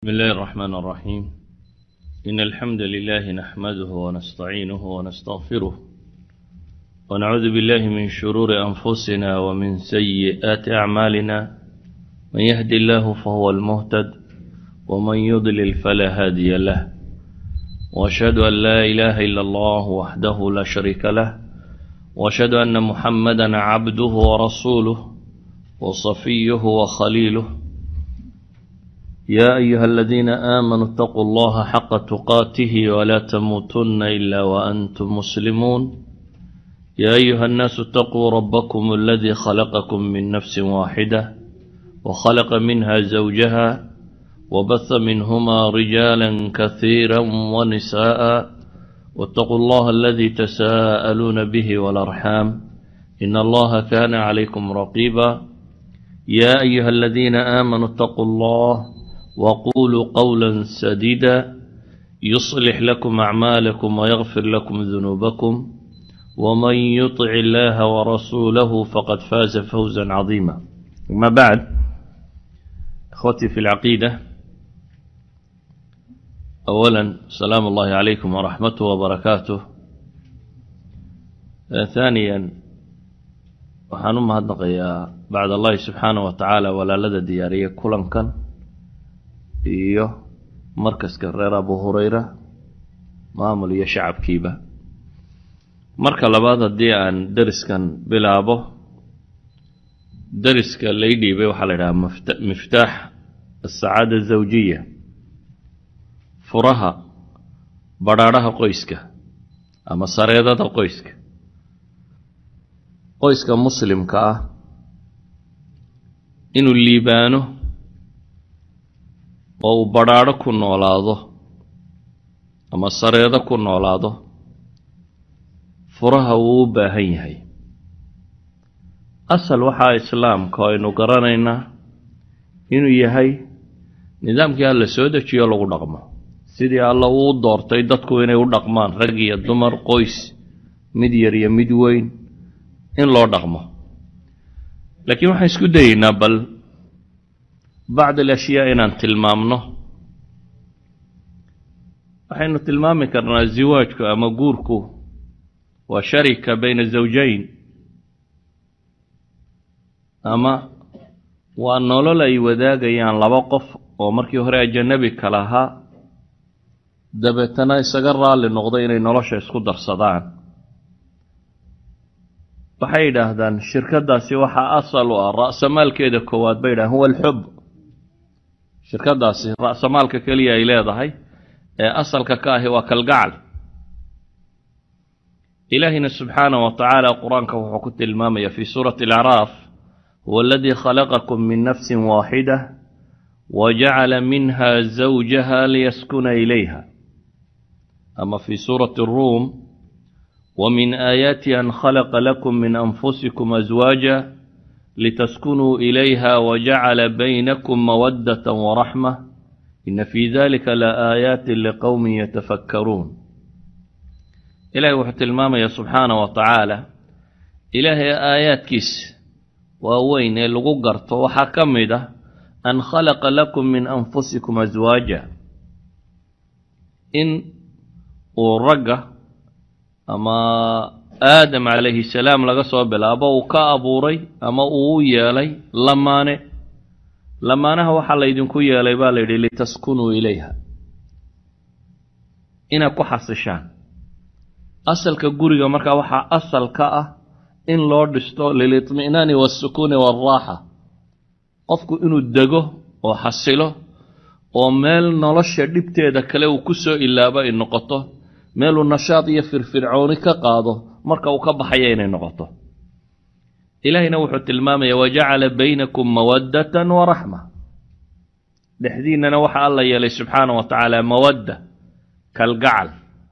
بسم الله الرحمن الرحيم إن الحمد لله نحمده ونستعينه ونستغفره ونعوذ بالله من شرور أنفسنا ومن سيئات أعمالنا من يهدي الله فهو المهتد ومن يضلل فلا هادي له وأشهد أن لا إله إلا الله وحده لا شريك له وأشهد أن محمدا عبده ورسوله وصفيه وخليله يا أيها الذين آمنوا اتقوا الله حق تقاته ولا تموتن إلا وأنتم مسلمون يا أيها الناس اتقوا ربكم الذي خلقكم من نفس واحدة وخلق منها زوجها وبث منهما رجالا كثيرا ونساء واتقوا الله الذي تساءلون به والأرحام إن الله كان عليكم رقيبا يا أيها الذين آمنوا اتقوا الله وقولوا قولا سديدا يصلح لكم أعمالكم ويغفر لكم ذنوبكم ومن يطع الله ورسوله فقد فاز فوزا عظيما أما بعد إخوتي في العقيدة أولا سلام الله عليكم ورحمته وبركاته ثانيا waxaan u mahadnaqayaa bacd allahi subxaanah wa tacaala walaalada diyaariya kulankan iyo markaska reer abu hureyra maamul iyo shacabkiiba marka labaad haddii aan deriskan bilaabo deriska lay dhiibay waxaa la idhahaa miftaax asacaada azawjiya furaha badrhaadhaha qoyska ama sareedada qoyska qoyska muslimka ah inuu liibaano oo uu badrhaadho ku noolaado ama sareedo ku noolaado furaha wuu u baahan yahay asal waxaa islaamka oo aynu garanaynaa inuu yahay nidaamkii alla soo dejiyo lagu dhaqmo sidii alla uu doortay dadku inay u dhaqmaan rag iyo dumar qoys mid yar iyo mid weyn in loo dhaqmo laakiin waxaan isku dayeynaa bal bacd alashyaa inaan tilmaamno waxaynu tilmaami karnaa ziwaajku ama guurku waa sharika bayna zawjayn ama waa nolol ay wadaagayaan laba qof oo markii hore ajanabi kala ahaa dabeetana isaga raalli noqdo inay nolosha isku darsadaan waxay yidhaahdaan shirkadaasi waxaa asal u ah ra'samaalkeeda koowaad bay yidhahan huwa alxub shirkadaasi ra'samaalka keliya ay leedahay ee asalka ka ahi waa kalgacal ilaahina subxaanah wa tacaala qur-aanka wuxuu ku tilmaamaya fi suurati alacraaf huwa aladii khalaqakum min nafsin waaxida wajacala minha zawjaha liyaskuna ilayha ama fi suurati aruum ومن آياته أن خلق لكم من أنفسكم أزواجا لتسكنوا إليها وجعل بينكم مودة ورحمة إن في ذلك لآيات لقوم يتفكرون إلهي وحت الماما سبحانه وتعالى إلهي آيات كيس ووين اللغقرت وحكمده أن خلق لكم من أنفسكم أزواجا إن ورقة ama aadam calayhi salaam laga soo bilaabo uu ka abuuray ama uu u yeelay lamaane lamaanaha waxaa laydinku yeelay baa la yidhi litaskunuu ilayha inaad ku xasishaan asalka guriga markaa waxaa asal ka ah in loo dhisto lilitmi'naani waasukuuni waalraaxa qofku inuu dego oo xasilo oo meel nolosha dhibteeda kale uu ku soo ilaabo ay noqoto meeluu nashaad iyo firfircooni ka qaado marka uu ka baxaya inay noqoto ilaahayna wuxuu tilmaamaya wajacala baynakum mawaddatan wa raxma dhexdiinnana waxa alla yeelay subxaana wa tacaala mawadda kalgacal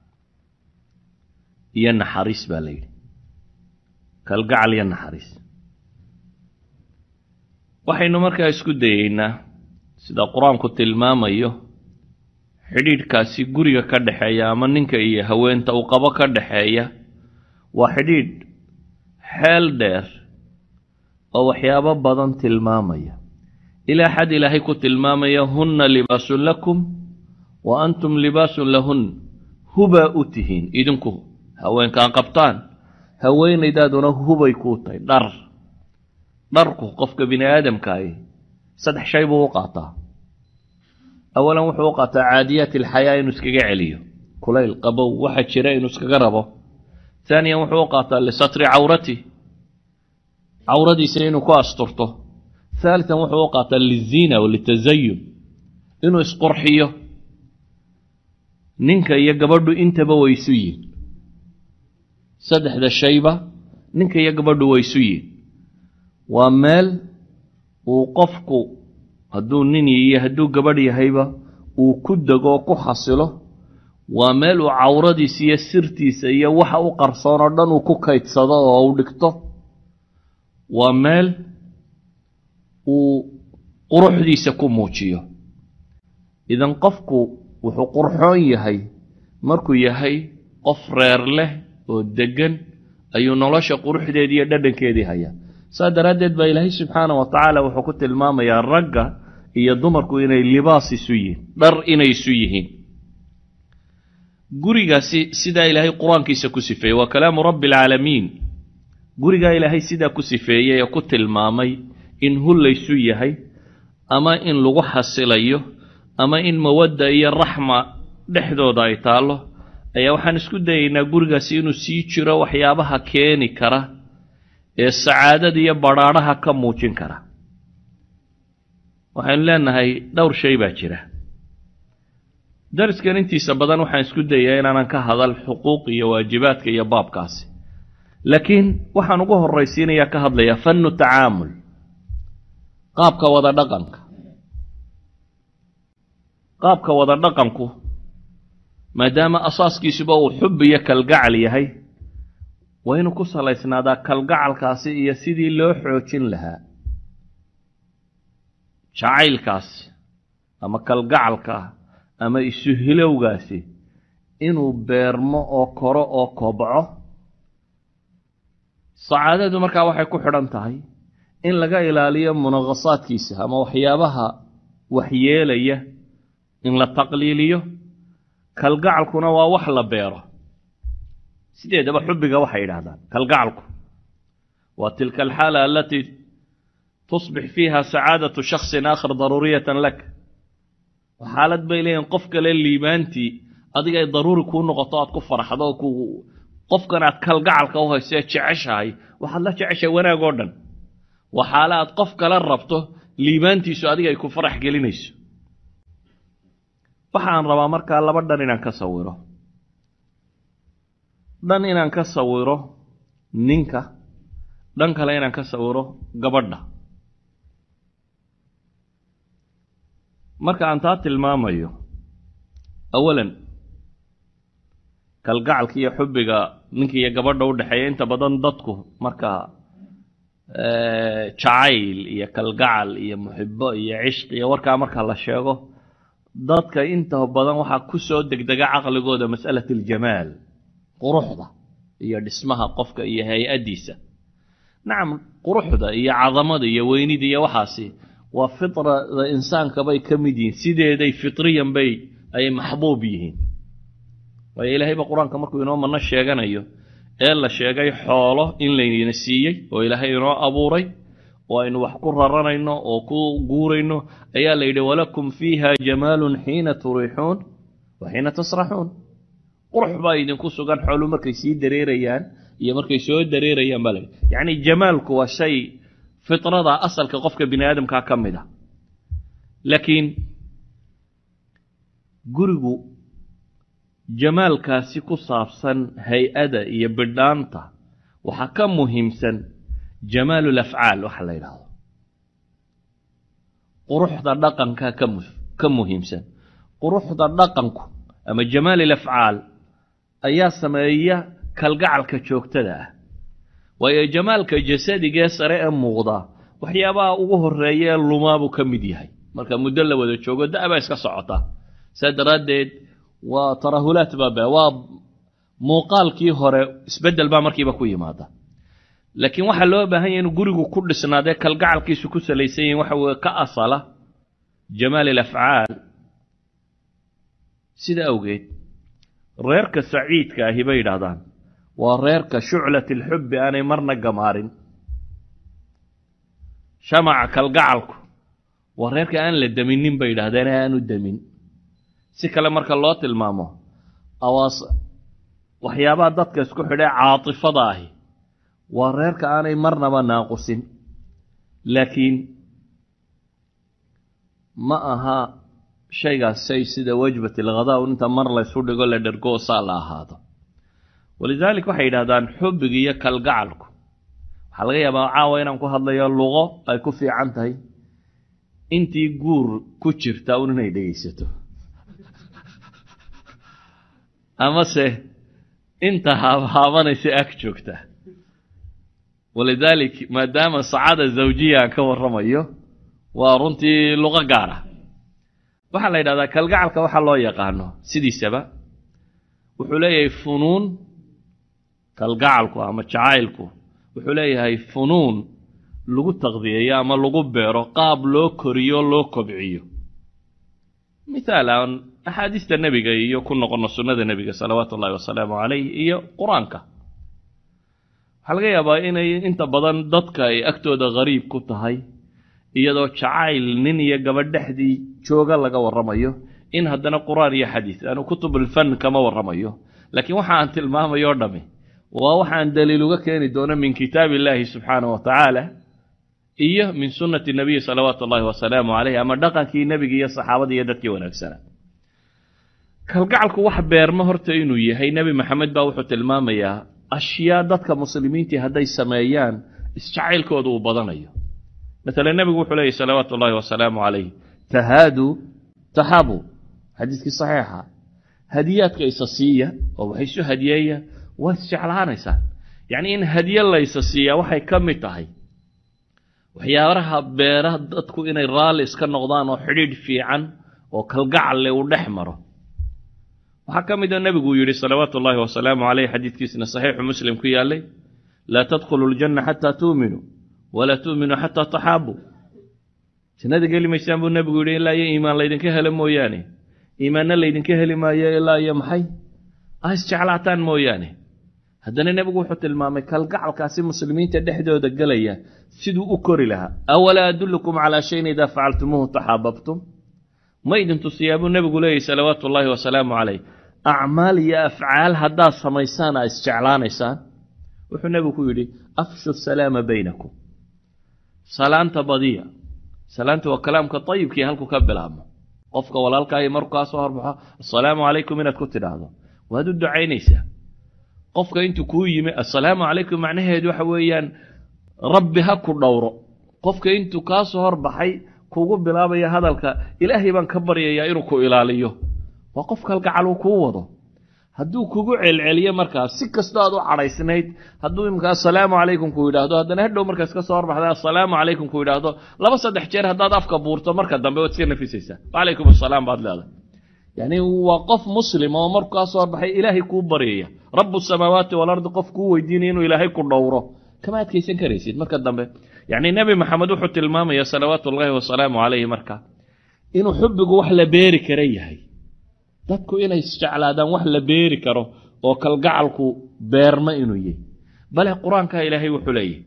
iyo naxariis baa la yidhi kalgacal iyo naxariis waxaynu markaa isku dayeynaa sida qur-aanku tilmaamayo xidhiidhkaasi guriga ka dhexeeya ama ninka iyo haweenta uu qabo ka dhexeeya waa xidhiidh xeel dheer oo waxyaabo badan tilmaamaya ilaa xad ilaahay ku tilmaamaya hunna libaasun lakum wa antum libaasun lahun hubaa u tihiin idinku haweenkaan qabtaan haweenaydaaduna hubay kuu tahay dhar dharku qofka bini aadamkaahi saddex shay buu u qaataa awalan wuxuu u qaataa caadiyaat alxayaa inuu iskaga celiyo kulayl qabow waxa jira inuu iskaga rabo haaniyan wuxuu u qaataa lisatri cawrati cawradiisa inuu ku asturto haalitan wuxuu u qaataa liziina walitazayun inuu isqurxiyo ninka iyo gabadhu intaba way isu yihin saddexda shayba ninka iyo gabadhu way isu yihin waa meel uu qofku hadduu nin iyo hadduu gabadh yahayba uu ku dego oo ku xasilo waa meel uu cawradiisa iyo sirtiisa iyo waxa u qarsoon oo dhan uu ku kaydsado oo u dhigto waa meel uu quruxdiisa ku muujiyo idan qofku wuxuu qurxoon yahay markuu yahay qof reer leh oo deggan ayuu nolosha quruxdeedii iyo dhadhankeedii hayaa saa daraaddeed baa ilaahay subxaana wa tacaala wuxuu ku tilmaamayaa ragga iyo dumarku inay libaas isu yihiin dhar inay isu yihiin gurigaasi sidaa ilaahay qur-aankiisa ku sifeeyey waa kalaamu rabbi alcaalamiin gurigaa ilaahay sidaa ku sifeeyey ee ku tilmaamay in hullaysu yahay ama in lagu xasilayo ama in mawadda iyo raxma dhexdooda ay taallo ayaa waxaan isku dayaynaa gurigaasi inuu sii jiro waxyaabaha keeni kara ee sacaadada iyo badhaadhaha ka muujin kara waxaynu leenahay dhowr shay baa jira dariskan intiisa badan waxaan isku dayaa inaanan ka hadal xuquuq iyo waajibaadka iyo baabkaasi laakiin waxaan ugu horraysiinayaa ka hadlayaa fannu tacaamul qaabka wada dhaqanka qaabka wada dhaqanku maadaama asaaskiisuba uu xub iyo kalgacal yahay waa inuu ku salaysnaadaa kalgacalkaasi iyo sidii loo xoojin lahaa jacaylkaasi ama kalgacalka ama isuhilowgaasi inuu beermo oo koro oo kobco sacaadadu markaa waxay ku xidhan tahay in laga ilaaliyo munaqasaadkiisa ama waxyaabaha waxyeelaya in la taqliiliyo kalgacalkuna waa wax la beero sideedaba xubbiga waxay yidhaahdaan kalgacalku waa tilka alxaala alatii tusbix fiiha sacaadatu shaksin aakhar daruuriyatan lak xaalad bay leeyihin qof kale liibaantii adiga ay daruuri kuu noqoto aad ku faraxdo ku qofkan aad kalgacalka u hayso ee jeceshahay waxaad la jeceshahay wanaag oo dhan waa xaale aad qof kale rabto liibaantiisu adiga ay ku farax gelinayso waxaan rabaa markaa laba dhan inaan ka sawiro dhan inaan ka sawiro ninka dhan kale inaan ka sawiro gabadha marka aan taa tilmaamayo awalan kalgacalka iyo xubbiga ninka iyo gabadha u dhexeeya inta badan dadku marka jacayl iyo kalgacal iyo muxibo iyo cishq iyo warkaa marka la sheego dadka inta badan waxaa ku soo degdega caqligooda mas'alat aljamaal quruxda iyo dhismaha qofka iyo hay-addiisa nacam quruxda iyo cadamada iyo weynida iyo waxaasi waa fitrada insaanka bay ka mid yihiin sideeday fitriyan bay ay maxbuub yihiin waayo ilaahayba qur-aanka markuu inoo manno sheeganayo ee la sheegay xoolo in laynina siiyey oo ilaahay inoo abuuray oo aynu wax ku raranayno oo ku guurayno ayaa la yidhi walakum fiiha jamaalun xiina turiixuun wa xiina tasraxuun qurux baa idinku sugan xoolu markay sii dareerayaan iyo markay soo dareerayaan baa la yidhi yacni jamaalku waa shay fitrada asalka qofka bini aadamkaa ka mid a laakiin gurigu jamaalkaasi ku saabsan hay-ada iyo bidhaanta waxaa ka muhiimsan jamaalu lafcaal waxa la yidhaahdo quruxda dhaqanka ka muhiimsan quruxda dhaqanku ama jamaal ilafcaal ayaa sameeya kalgacalka joogtada ah waayo jamaalka jasadigee sare ee muuqda waxyaabaha ugu horeeya ee lumaabuu ka mid yahay marka muddo la wada joogo da-baa iska socota saa daraaddeed waa tarahulaat baaba waa muuqaalkii hore isbeddel baa markiiba ku yimaada laakiin waxaa loo baahan yahy inuu gurigu ku dhisnaadee kalgacalkiisu ku salaysan yahin waxa weye ka asala jamaal alafcaal sida awgeed reerka saciidka ahi bay yidhaahdaan waa reerka shuclat alxubbi aanay marna gamaarin shamaca kalgacalku waa reerka aan la deminin bay yidhahdeen ee aanu demin si kale marka loo tilmaamo awaas waxyaabaha dadka isku xidhee caatifada ahi waa reerka aanay marnaba naaqusin laakiin ma aha shaygaas shay sida wajbat alghadaa inta mar laysu dhigo la dhergo saa la ahaado walidaalik waxay yidhahdaan xubbiga iyo kalgacalku waxaa laga yaabaa caawa inaan ku hadlayo luqo ay ku fiican tahay intii guur ku jirta un inay dhegaysato amase inta haabhaabanaysa ag joogta walidaalik maadaama sacaada zawjiya aan ka warramayo waa runtii luqo gaara waxaa la yidhahdaa kalgacalka waxaa loo yaqaano sidiisaba wuxuu leeyahay funuun kalgacalku ama jacaylku wuxuu leeyahay funuun lagu taqdiyeeyo ama lagu beero qaab loo koriyo loo kobciyo mithaal aan axaadiista nebiga iyo ku noqono sunnada nebiga salawaatu ullahi wasalaamu calayh iyo qur-aanka waxaa laga yaabaa inay inta badan dadka ay agtooda ghariib ku tahay iyadoo jacayl nin iyo gabadh dhexdii jooga laga warramayo in haddana qur-aan iyo xadiis anu kutubulfan kama warramayo laakiin waxa aan tilmaamayo o dhami waa waxaan daliil uga keeni doono min kitaab illaahi subxaanah wa tacaala iyo min sunnati nabiyi salawaatu ullahi wasalaamu caleyh ama dhaqankii nebiga iyo saxaabada iyo dadkii wanaagsanaa kalgacalku wax beerma horta inuu yahay nebi maxamed baa wuxuu tilmaamayaa ashyaa dadka muslimiintii hadday sameeyaan isjacaylkooda uu badanayo maala nebigu wuxuu leeyahy salawaatu ullahi wasalaamu calayh tahaaduu taxabu xadiiskii saxiixa hadiyaadka isa siiya oo wax isu hadiyeeya waa isjeclaanaysaan yacni in hadiye la ysa siiyaa waxay ka mid tahay waxyaabaha beera dadku inay raalli iska noqdaan oo xidhiidh fiican oo kalgacalle uu dhex maro waxaa ka mid a nebiguu yidhi salawaatu ullaahi wasalaamu caleyh xadiidkiisna saxiixu muslim ku yaallay laa tadkhulu ljanna xataa tuuminuu walaa tuuminuu xataa taxaabuu jannada geli maysaan buu nebigu yidhi ilaa iyo iimaan laydinka helo mooyaane iimaanna laydinka heli maayo ilaa iyo maxay ah isjeclaataan mooyaane haddana nebigu wuxuu tilmaamay kalgacalkaasi muslimiinta dhexdooda gelaya siduu u kori lahaa awalaa adullukum calaa shayin idaa facaltumuuhu taxaababtum ma idin tusiyaa buu nebigu leeyahy salawaatu ullaahi wasalaamu calayh acmaal iyo afcaal haddaad samaysaan aa isjeclaanaysaan wuxuu nebigu ku yidhi afshu salaama baynakum salaanta badiya salaanta waa kalaamka ayibkii halku ka bilaabmo qofka walaalkaayo markuu kaa soo horbaxo assalaamu calaykum inaad ku tidhaahdo waad u ducaynaysaa qofka intuu kuu yimi assalaamu calaykum macnaheedu waxa weeyaan rabbi ha ku dhowro qofka intuu kaa soo horbaxay kugu bilaabaya hadalka ilaahay baan ka baryayaa inuu ku ilaaliyo waa qof kalgacal uu kuu wado hadduu kugu celceliyo markaas si kastoo aad u cadhaysnayd hadduu imika assalaamu calaykum ku yidhaahdo haddana hadhow markaas ka soo horbaxda assalaamu calaykum ku yidhaahdo laba saddex jeer haddaad afka buurto marka dambe waad iska nafisaysaa wacalaykum assalaam baad leedahay yacni waa qof muslim oo markuu kaa soo horbaxay ilaahay kuu baryaya rabu samaawaati walardi qof kuu weydiinaya inuu ilaahay ku dhowro kama adkaysan karaysid marka dambe yacni nebi maxamed wuxuu tilmaamaya salawaatu ullaahi wasalaamu calayhi marka inuu xubbigu wax la beeri kara yahay dadku inay isjeclaadaan wax la beeri karo oo kalgacalku beerma inuu yahy bale qur-aankaa ilaahay wuxuu leeyahy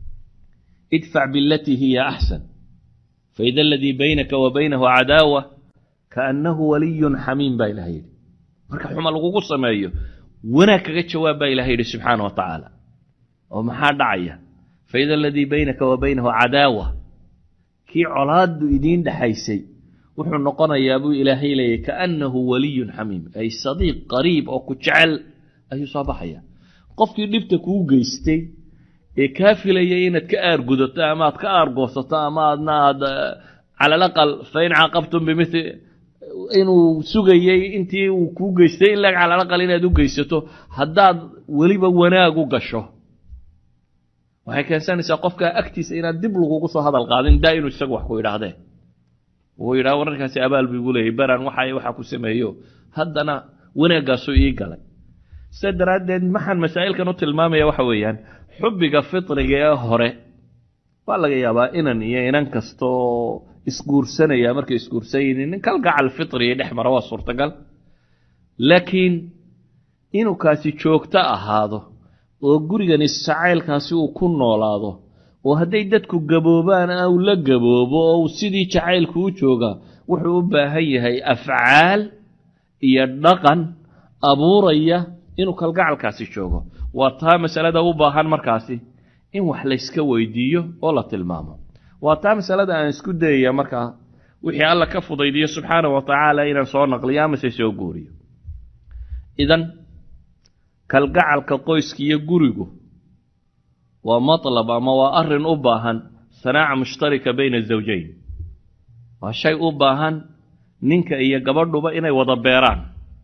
idfac bilatii hiya axsan faida aladii baynaka wa baynahu cadaawa kaannahu waliyun xamiim baa ilahay yidhi marka xuma lagugu sameeyo wanaag kaga jawaab baa ilahay yidhi subxaana wa tacaala oo maxaa dhacaya faida aladii baynaka wa baynahu cadaawa kii colaaddu idiin dhexaysay wuxuu noqonayaa buu ilaahay leeyahy kaannahu waliyun xamiim ay sadiiq qariib oo ku jecel ayuu soo baxaya qofkii dhibta kuu geystay ee kaa filayay inaad ka aargudato ama aad ka aargoosato ama aadna aad cala alaqal fain caaqabtum bimili inuu sugayey intii uu kuu geystay in lag cala alaqal inaad u geysato haddaad weliba wanaag u gasho waxay keensanaysaa qofkaa agtiisa inaad dib lagugu soo hadal qaadin daa inuu isagu wax ku idhaahdee uu yidhaha wararkaasi abaal buu igu leeyay baran waxa waxa ku sameeyo haddana wanaaggaasuu ii galay sida daraaddeed maxaan masaa'ilkan u tilmaamaya waxa weeyaan xubbiga fitriga ee hore waa laga yaabaa inan iyo inan kastoo isguursanaya markay isguursan yihiin nin kalgacal fitriga dhex mara waa suurtagal laakiin inuu kaasi joogto ahaado oo gurigani jacaylkaasi uu ku noolaado oo hadday dadku gaboobaan uu la gaboobo oo uu sidii jacaylku u joogaa wuxuu u baahan yahay afcaal iyo dhaqan abuuraya inuu kalgacalkaasi joogo waa taa masalada u baahan markaasi in wax layska weydiiyo oo la tilmaamo waa taa masalada aan isku dayaya markaa wixii alla ka fudaydiyo subxaana wa tacaala inaan soo naqliyo amase soo guuriyo idan kalgacalka qoyska iyo gurigu waa matlab ama waa arrin u baahan sanaaca mushtarika bayna azawjayn waa shay u baahan ninka iyo gabadhuba inay wada beeraan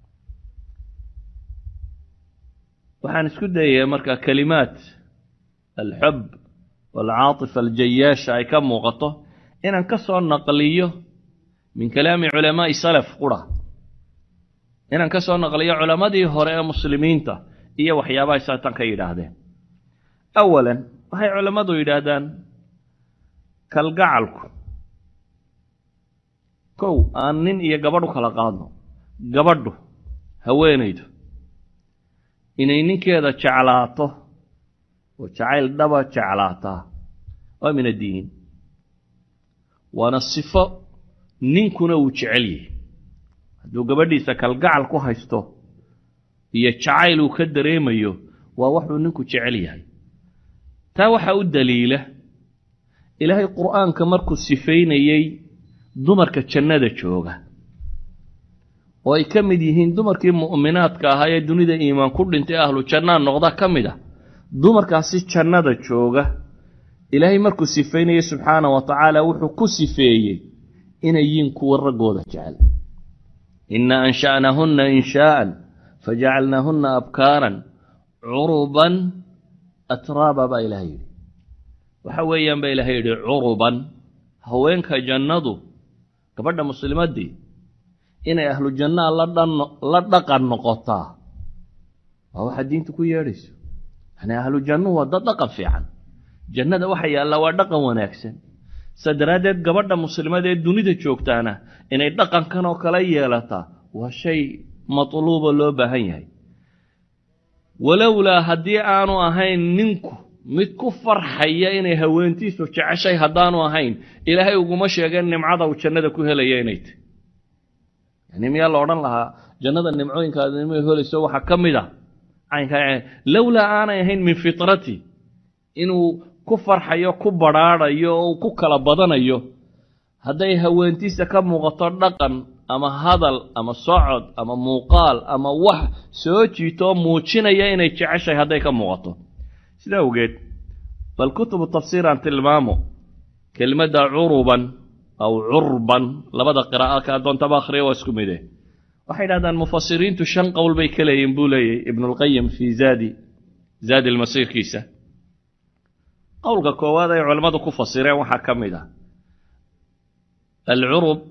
waxaan isku dayaya markaa kelimaad alxub waalcaatifa aljayaasha ay ka muuqato inaan ka soo naqliyo min kalaami culamaa'i salaf qura inaan ka soo naqliyo culammadii hore ee muslimiinta iyo waxyaabahay saatan ka yidhaahdeen awalan waxay culammadu yidhaahdaan kalgacalku kow aan nin iyo gabadhu kala qaadno gabadhu haweenaydu inay ninkeeda jeclaato oo jacayl dhaba jeclaataa waa min addiin waana sifo ninkuna uu jecel yahay hadduu gabadhiisa kalgacal ku haysto iyo jacayl uu ka dareemayo waa waxuu ninku jecel yahay taa waxaa u daliila ilaahay qur'aanka markuu sifaynayey dumarka jannada jooga oo ay ka mid yihiin dumarkii mu'minaadka ahaa ee dunida iimaan ku dhintay ahlu jannaa noqda ka mid a dumarkaasi jannada jooga ilaahay markuu sifaynayey subxaana wa tacaala wuxuu ku sifeeyey inay yihiin kuwa raggooda jecel inna ansha'nahunna inshaa'an fajacalnaahunna abkaaran curuban atraaba baa ilahay yidhi waxa weeyaan baa ilahay yidhi curuban haweenka jannadu gabadha muslimaddii inay ahlu jannaa la dhaqan noqotaa waa waxaa diinta ku yeedhayso yani ahlu jannuhu waa dad dhaqan fiican jannada waxa yaallaa waa dhaqan wanaagsan saa daraaddeed gabadha muslimada ee dunida joogtaana inay dhaqankan oo kala yeelataa waa shay matluuba loo baahan yahay walowlaa haddii aanu ahayn ninku mid ku farxaya inay haweentiisu jeceshay haddaanu ahayn ilaahay uguma sheegeen nimcada uu jannada ku helaya inay tahy yani miyaa la odhan lahaa jannada nimcooyinkaad nima helayso waxaa ka mid a caynkaa lowlaa aanay ahayn min fitrati inuu ku farxayo ku badrhaadhayo oo ku kala badanayo hadday haweentiisa ka muuqato dhaqan ama hadal ama socod ama muuqaal ama wax soo jiito oo muujinaya inay jeceshahay hadday ka muuqato sida awgeed bal kutubu tafsiir aan tilmaamo kelimadda curuban aw curban labada qiraa'o ka addoontaba akhriya waa isku mide waxay dhahdaan mufasiriintu shan qowl bay ka leeyihin buu leeyahy ibnulqayim fii zaadi zaadi lmasiirkiisa qowlka koowaad ay culammadu ku fasireen waxaa ka mid ah alcurub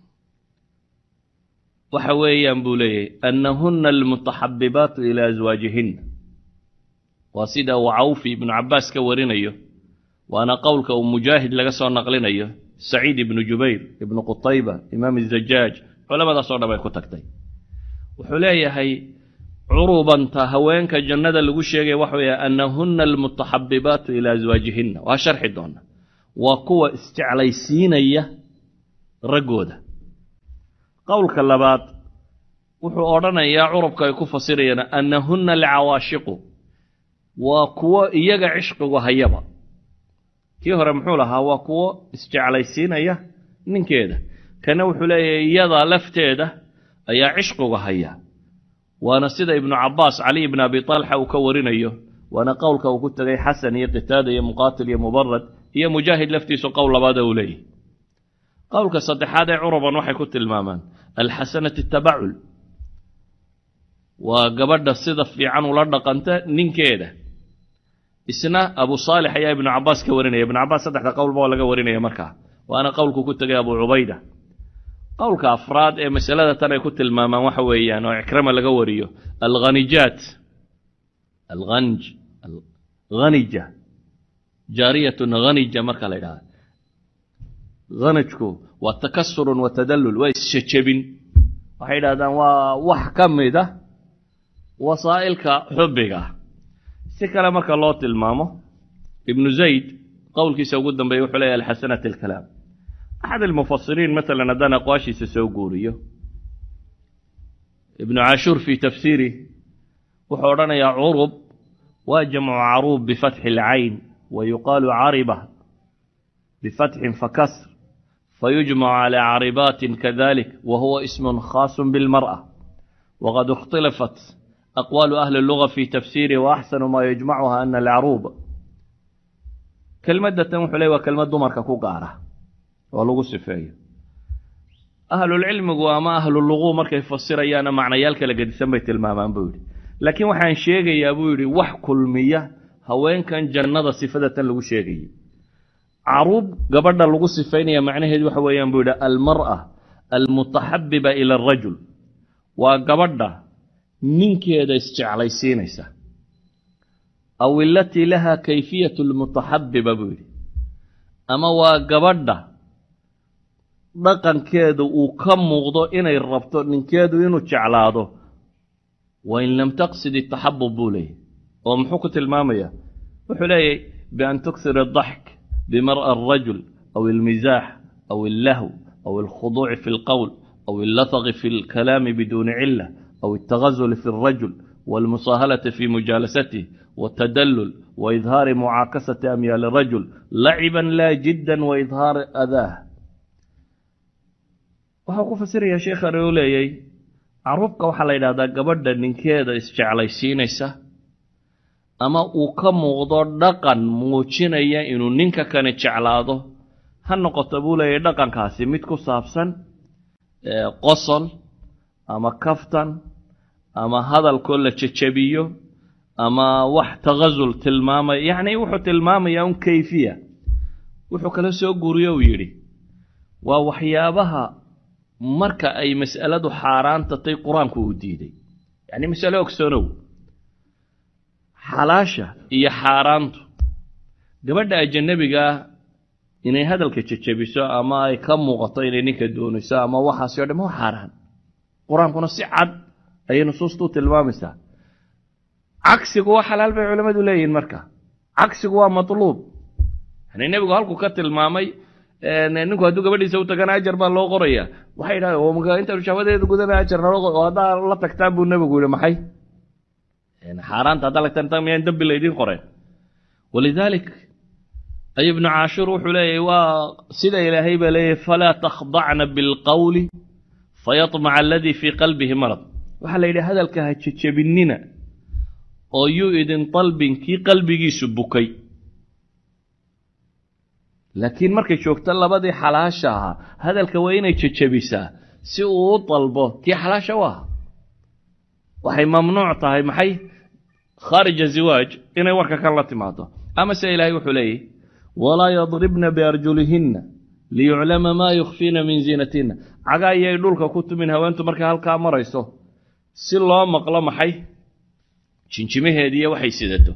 waxa weeyaan buu leeyahy annahuna almutaxabibaatu ilaa aswaajihinna waa sida uu cawfi ibnu cabbaas ka warinayo waana qowlka uu mujaahid laga soo naqlinayo saciid ibnu jubayr ibnu qutayba imaam izajaaj culamadaasoo dhan bay ku tagtay wuxuu leeyahay curubanta haweenka jannada lagu sheegaya waxa weeye annahuna almutaxabibaatu ilaa aswaajihinna waa sharxi doona waa kuwa isjeclaysiinaya raggooda qowlka labaad wuxuu odhanayaa curubka ay ku fasirayaan annahuna alcawaashiqu waa kuwo iyaga cishqigu hayaba kii hore muxuu lahaa waa kuwo isjeclaysiinaya ninkeeda kana wuxuu leeyahay iyada lafteeda ayaa cishqigu haya waana sida ibnu cabbaas cali ibn abi talxa uu ka warinayo waana qowlka uu ku tegay xasan iyo qitaada iyo muqaatil iyo mubarad iyo mujaahid laftiisu qowl labaada uu leeyahy qowlka saddexaad ee curuban waxay ku tilmaamaan alxasanati tabacul waa gabadha sida fiican ula dhaqanta ninkeeda isna abu saalix ayaa ibnu cabbaas ka warinaya ibnu cabbaas saddexda qowlba waa laga warinaya markaa waana qowlku ku tegay abu cubayda qowlka afraad ee masalada tan ay ku tilmaamaan waxa weeyaan oo ikrama laga wariyo alkhanijaat alhanj hanija jaariyatun hanija marka la ydhahda hanajku waa takasurun wa tadallul waa isjejebin waxay yidhahdaan waa wax ka mida wasaa'ilka xubbiga si kale marka loo tilmaamo ibnu zayd qowlkiisa ugu dambeeya wuxuu leeyahy alxasanat alkalaam axad almufasiriin maalan haddaan aqwaashiisa soo guuriyo ibnu cashuur fii tafsiiri wuxuu odhanayaa curub waa jamcu caruub bifatxi alcayn wa yuqaalu cariba bifatxin fakasr fayujmacu calaa caribaatin kadalik wa huwa ismun khaasun bilmar'a waqad ikhtilafat aqwaalu ahli luga fi tafsiirihi wa axsanu maa yajmacuha ana alcaruub kelmadatan wuxuu ley waa kelmad dumarka ku gaara oo lagu sifeeyo ahlulcilmigu ama ahlulugu markay fasirayaana macnayaal kala gedisan bay tilmaamaan buu yidhi laakiin waxaan sheegayaa buu yidhi wax kulmiya haweenkan jannada sifadatan lagu sheegayay caruub gabadha lagu sifaynaya macnaheedu waxa weeyaan buu yidhi almar'a almutaxabiba ila arajul waa gabadha ninkeeda isjeclaysiinaysa aw ilatii laha kayfiyat lmutaxabiba buu yidhi ama waa gabadha dhaqankeedu uu ka muuqdo inay rabto ninkeedu inuu jeclaado wain lam taqsid itaxabub buu leeyahy oo muxuu ku tilmaamaya wuxuu leeyahy bian tuksir adaxk bimar'a alrajul aw almizaax aw allahw aw alkhuduuci fi alqowl aw allataqi fi alkalaami biduuni cila aw altagazuli fi alrajul walmusaahalati fi mujaalasatih والتدلل وإظهار معاكسة أميال الرجل لعبا لا جدا وإظهار أذاه waxau ku fasiraya sheekhan uu leeyay caruubka waxaa la yidhahdaa gabadha ninkeeda isjeclaysiinaysa ama uu ka muuqdo dhaqan muujinaya inuu ninka kani jeclaado ha noqoto buu leeyahy dhaqankaasi mid ku saabsan qosol ama kaftan ama hadalkoo la jejebiyo ama wax tagasul tilmaamaya yacni wuxuu tilmaamayaa un kayfiya wuxuu kala soo guuriyo uu yidhi waa waxyaabaha marka ay mas'aladu xaaraan tatay qur-aanku uu diiday yacni masale ogsoonow xalaasha iyo xaaraantu gabadha ajanabigaa inay hadalka jejebiso ama ay ka muuqato inay ninka doonayso ama waxaasi o dham waa xaaraan qur-aankuna si cad ayay nusuustu u tilmaamaysaa cagsigu waa xalaal bay culimmadu leeyihiin marka cagsigu waa matluub yani nebigu halkuu ka tilmaamay ninku hadduu gabadhiisa u tagana ajar baa loo qoraya waxay yidhahdeen intaanu shahwadeeda gudana ajar naloo qor oo haddaa la tagtaan buu nebigu yihi maxay xaaraanta haddaa lagtaan miyaan dembi laydin qoreen walidaalik ay ibnu caashuur wuxuu leeyahy waa sida ilaahay baa leeyahy falaa takhdacna bilqowli fayatmaca aladii fii qalbihi marad waxaa la yidhi hadalka ha jejebinina oo yuu idin dalbin kii qalbigiisu bukay laakiin markay joogto labadii xalaasha ahaa hadalka waa inay jejebisaa si uu u dalbo kii xalaasha u ahaa waxay mamnuuc tahay maxay khaarija ziwaaj inay warka kan la timaado ama se ilaahay wuxuu leeyahy walaa yadribna biarjulihinna liyuclama maa yukhfiina min ziinatinna cagaa iyay dhulka ku tumin haweentu markay halkaa marayso si loo maqlo maxay jinjimaheediiyo waxay sidato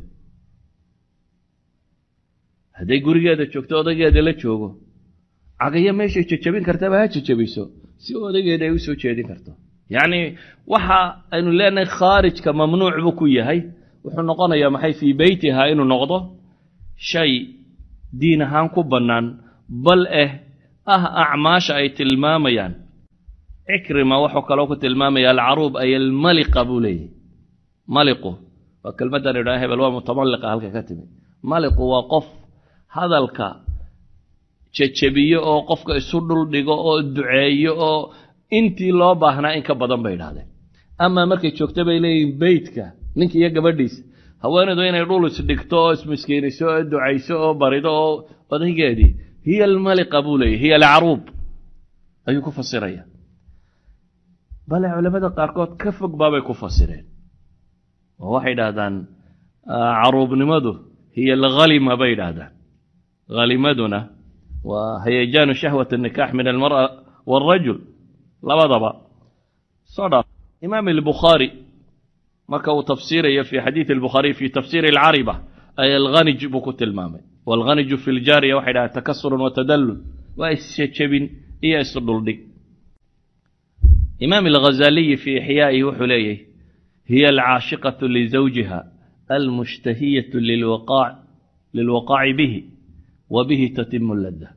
hadday gurigeeda joogto odaygeeda la joogo cagayo meeshay jejabin kartaba ha jejabiso si odaygeeda ay u soo jeedin karto yacni waxa aynu leenahay khaarijka mamnuuc buu ku yahay wuxuu noqonayaa maxay fii beytiha inuu noqdo shay diin ahaan ku bannaan bal eh ah acmaasha ay tilmaamayaan cikrima wuxuu kaloo ku tilmaamaya alcaruub ay almaliqa buu leeyahy maliqu waa kelmaddan idhaa hebel waa mutamaliqa halka ka timi maliqu waa qof hadalka jejebiyo oo qofka isu dhul dhigo oo duceeyo oo intii loo baahnaa in ka badan bay idhahdeen amaa markay joogto bay leeyihin beytka ninka iyo gabadhiisa haweenaydu inay dhul isdhigto oo ismiskiiniso oo ducayso oo barido oo odaygeedii hiya almaliqa buu leeyahy hiya alcaruub ayuu ku fasiraya bale culamada qaarkood ka fog baabay ku fasireen oo waxay idhaahdaan caruubnimadu hiya alhalima bay idhaahdaan halimaduna waa hayajaanu shahwat الnikaax min almar'a wاlrajul labadaba soo dhaa imaam albukhaari marka uu tafsiirayo fi xadiidi albukhaariy fi tafsiiri alcariba ay alghanij buu ku tilmaamay waalghaniju fi ljaariya waxay dhahaan takasurun wa tadallul waa isjejebin iyo isdhuldhig imaam alghazaliyi fi ixyaa'ihi wuxuu leeyahy hiya alcaashiqatu lizawjiha almushtahiyatu lilwaqaaci bihi wa bihi tatimu ladda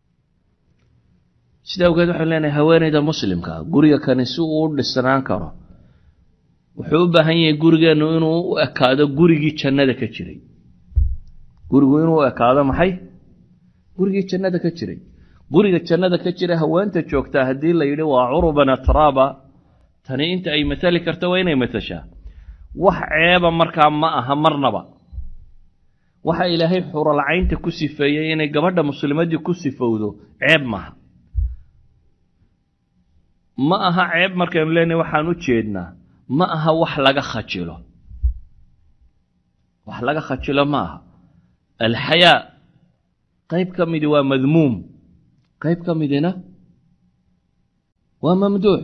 sida awgeed waxaan leenahay haweenayda muslimka ah guriga kani si uu u dhisnaan karo wuxuu u baahan yahay gurigeennu inuu u ekaado gurigii jannada ka jiray gurigu inuu u ekaado maxay gurigii jannada ka jiray guriga jannada ka jira haweenta joogtaa haddii la yidhi waa curuban atraaba tani inta ay matali karto waa inay matashaa wax ceeba markaa ma aha marnaba waxa ilaahay xuralcaynta ku sifeeyey inay gabadha muslimadii ku sifowdo ceeb maaha ma aha ceeb markaynu leenahay waxaan u jeednaa ma aha wax laga khajilo wax laga khajilo ma aha alxayaa qayb ka midi waa madmuum qayb ka midina waa mamduux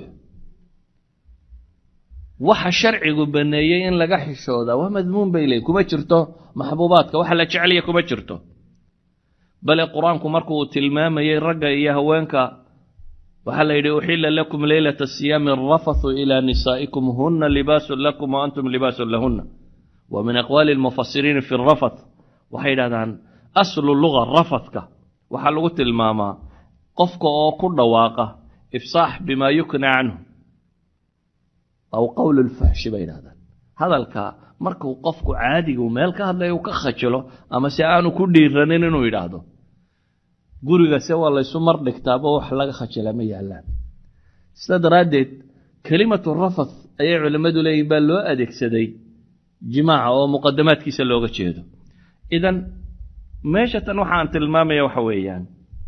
waxa sharcigu baneeyey in laga xishoodaa waa madmuum bay leeyiin kuma jirto maxbuubaadka waxa la jeceliya kuma jirto bale qur-aanku markuu tilmaamayey ragga iyo haweenka waxaa la yidhi uxila lakum leylata siyaami arafathu ilaa nisaa'ikum huna libaasun lakum wa antum libaasun lahuna wa min aqwaali almufasiriina fi rafath waxay yidhahdaan aslu luga rafathka waxaa lagu tilmaamaa qofka oo ku dhawaaqa ifsaax bimaa yukna canhu aw qowl lfuxshi bay yidhahdaan hadalka markuu qofku caadigu meel ka hadlaya uu ka khajilo ama se aanu ku dhiiranin inuu yidhaahdo gurigase waa laysu mar dhigtaaba wax laga khajila ma yaallaan sidaa daraaddeed kelimatu rafath ayay culimmadu leeyihin baa loo adeegsaday jimaaca oo muqadamaadkiisa looga jeedo idan meesha tan waxaan tilmaamaya waxa weeyaan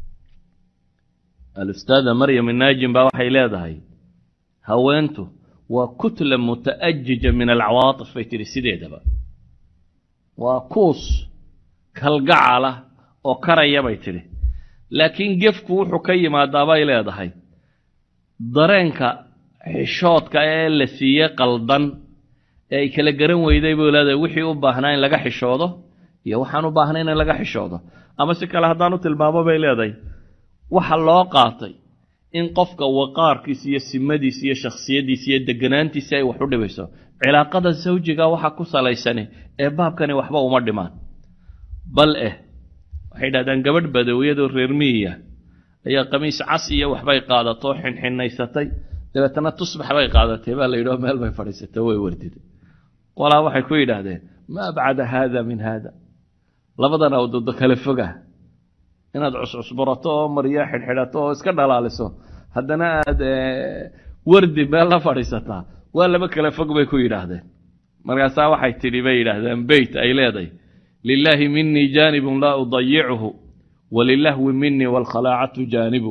alustaada maryam inaajim baa waxay leedahay haweentu waa kutla muta'ajija min alcawaatif bay tidhi sideedaba waa kuus kalgacala oo karaya bay tidhi laakiin gefku wuxuu ka yimaadaa bay leedahay dareenka xishoodka ee la siiyey qaldan ee ay kala garan weyday buu leedahay wixii u baahnaa in laga xishoodo iyo waxaan u baahnayn in laga xishoodo ama si kale haddaan u tilmaamo bay leedahay waxa loo qaatay in qofka waqaarkiisa iyo simadiisa iyo shakhsiyaddiisa iyo deganaantiisa ay wax u dhibayso cilaaqada sawjiga waxa ku salaysani ee baabkani waxba uma dhimaan bal eh waxay dhahdaan gabadh badawiyadoo reer miyiya ayaa qamiis cas iyo waxbay qaadato xinxinaysatay dabeetana tusbax bay qaadatay baa la yidhio meel bay fadhiisatay way wardiday qolaa waxay ku yidhaahdeen ma abcada haada min haada labadan awdoodo kale foga inaad cuscusburato oo maryo xidhxidhato oo iska dhalaaliso haddana aad wardi meel la fadhiisataa waa laba kale fog bay ku yidhaahdeen markaasaa waxay tidhi bay yidhaahdeen beyt ay leedahay lilaahi minii jaanibun laa udayichu walilahwi minii waalkhalaacatu jaanibu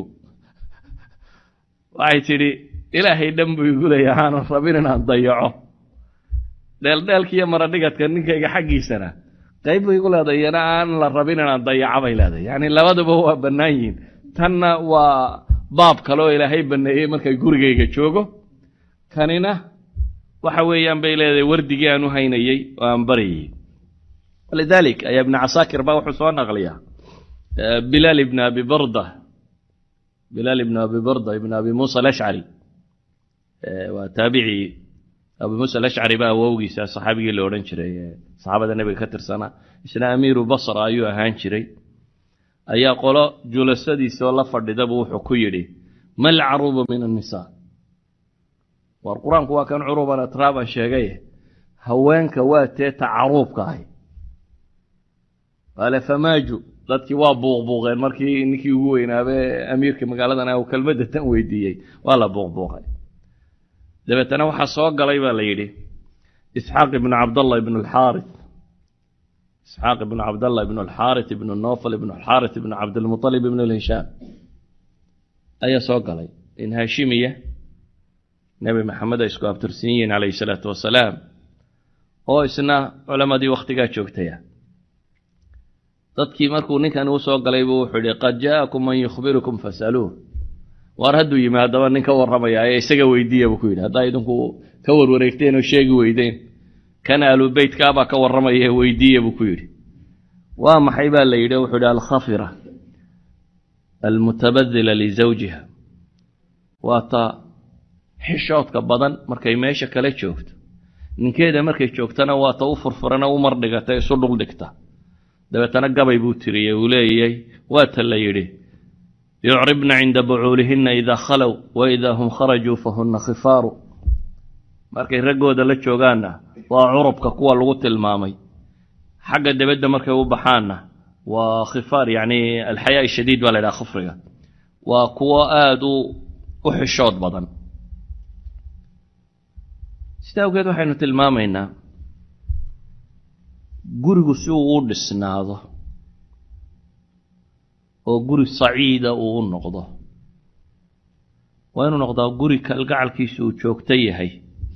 waxay tidhi ilaahay dhan buu igu leeyahay aanan rabin inaan dayaco dheeldheelkiiyo maradhigadka ninkayga xaggiisana qayb bay igu leedahay iyana aan la rabin inaan dayaco bay leedahay yacni labaduba waa bannaan yihiin tanna waa baab kale oo ilaahay banneeyey markay gurigayga joogo kanina waxa weeyaan bay leedahay wardigii aan u haynayey oo aan baryayey lidalik ayaa ibnu casaakir baa wuxuu soo naqliyaa bilaal ibn abi barda bilaal ibn abi barda ibn abi muusa alashcari waa taabicii abu muusa alashcari baa awowgiisa saxaabigii la odhan jiray saxaabada nebiga ka tirsanaa isna amiiru basra ayuu ahaan jiray ayaa qolo julasadiisoo la fadhidabu wuxuu ku yidhi ma alcaruubu min annisaa war qur-aanku waa kan curuban atraaban sheegaye haweenka waa tee ta caruubka ahy qaale famaaju dadkii waa buuqbuuqeen markii ninkii ugu weynaabe amiirka magaaladan uu kelmadda tan weydiiyey waa la buuqbuuqay dabeetana waxaa soo galay baa la yidhi isxaaq ibnu cabdallah ibnu alxaaris isxaaq ibnu cabdallah ibnu alxaaris ibnu nofal ibnu alxaaris ibnu cabdilmutalib ibnu lhishaam ayaa soo galay in haashimiya nebi maxamed ay isku abtirsan yihiin calayhi salaatu wasalaam oo isna culammadii wakhtigaa joogtaya dadkii markuu ninkan uu soo galay buu wuxuu yihi qad jaa'akum man yukhbirukum fasaluuh waar hadduu yimi haddaba nin ka warramaya ee isaga weydiiya buu ku yidhi haddaa idinku ka warwareegteen oo sheegi weydeen kan aalubeytkaabaa ka warramaya weydiiya buu ku yidhi waa maxay baa la yidhi wuxuu yidhi alkhafira almutabadila lizawjiha waa ta xishoodka badan markay meesha kala joogto ninkeeda markay joogtana waa ta u furfurana u mardhigata isu dhuldhigta dabeetana gabay buu tiriyey uu leeyay waa ta la yidhi yucribna cinda bucuulihinna idaa khalow wa idaa hum kharajuu fahunna khifaaru markay raggooda la joogaanna waa curubka kuwa lagu tilmaamay xagga debedda markay u baxaanna waa khifaar yacni alxayaa shadiid baa la ydhaha khufriga waa kuwo aada u u xishood badan sida awgeed waxaynu tilmaamaynaa gurigu si uu u dhisnaado oo guri saciida uu u noqdo waa inuu noqdaa guri kalgacalkiisu uu joogto yahay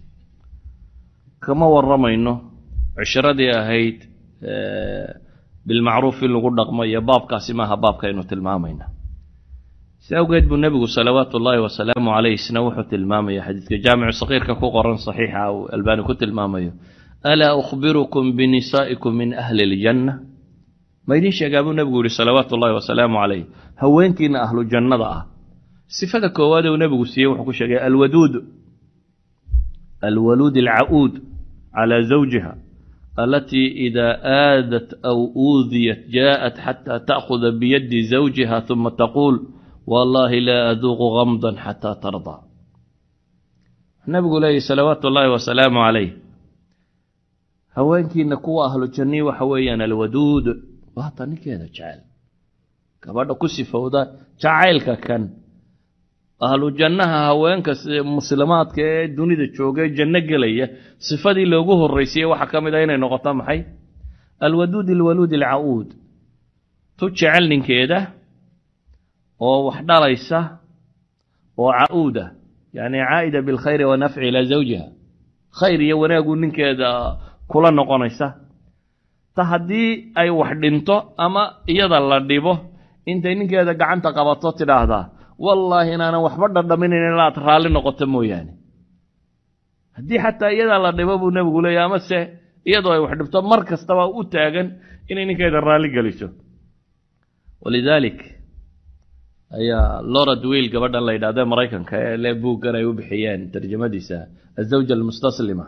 kama warramayno cishiradii ahayd bilmacruuf in lagu dhaqmo iyo baabkaasi maaha baabkaynu tilmaamayna si awgeed buu nebigu salawaatu ullaahi wasalaamu caleyh isna wuxuu tilmaamaya xadiidka jaamicu sakiirka ku qoran saxiixa uu albaani ku tilmaamayo alaa ukhbirukum binisaa'ikum min ahli iljanna ma idiin sheegaa buu nebigu yihi salawaatu ullahi wasalaamu caleyh haweenkiina ahlu jannada ah sifada koowaad uu nebigu siiyey wuxuu ku sheegay alwaduud alwaluud alca'uud calaa zawjiha alatii idaa aadat aw uudiyat jaءat xataa ta'khuda biyadi zawjiha uma taquul wallahi laa aduuqu gamdan xataa tardaa nebigu leeyahy salawaatu ullaahi wasalaamu calayh haweenkiina kuwa ahlu jannii waxa weeyaan alwaduud waata ninkeeda jecel gabadha ku sifowda jacaylka kan ahlu jannaha haweenka muslimaadka ee dunida jooga ee janno gelaya sifadii loogu horraysiye waxaa ka mid ah inay noqoto maxay alwaduud alwaluud alca'uud tu jecel ninkeeda oo wax dhalaysa oo ca'uuda yacni caa'ida bilkhayri wanafci ilaa zawjiha khayr iyo wanaaguu ninkeeda kula noqonaysa ta haddii ay wax dhinto ama iyada la dhibo intay ninkeeda gacanta qabato tidhaahdaa wallaahi inaanan waxba dhadhaminayn inaad raalli noqoto mooyaane haddii xataa iyadaa la dhibo buu nebigu leeyahy amase iyadoo ay wax dhibto mar kastaba u taagan inay ninkeeda raalli geliso walidaalik ayaa lorad wiil gabadhan la yidhahda maraykanka ee le buuggan ay u bixiyeen tarjamadiisa azawja almustaslima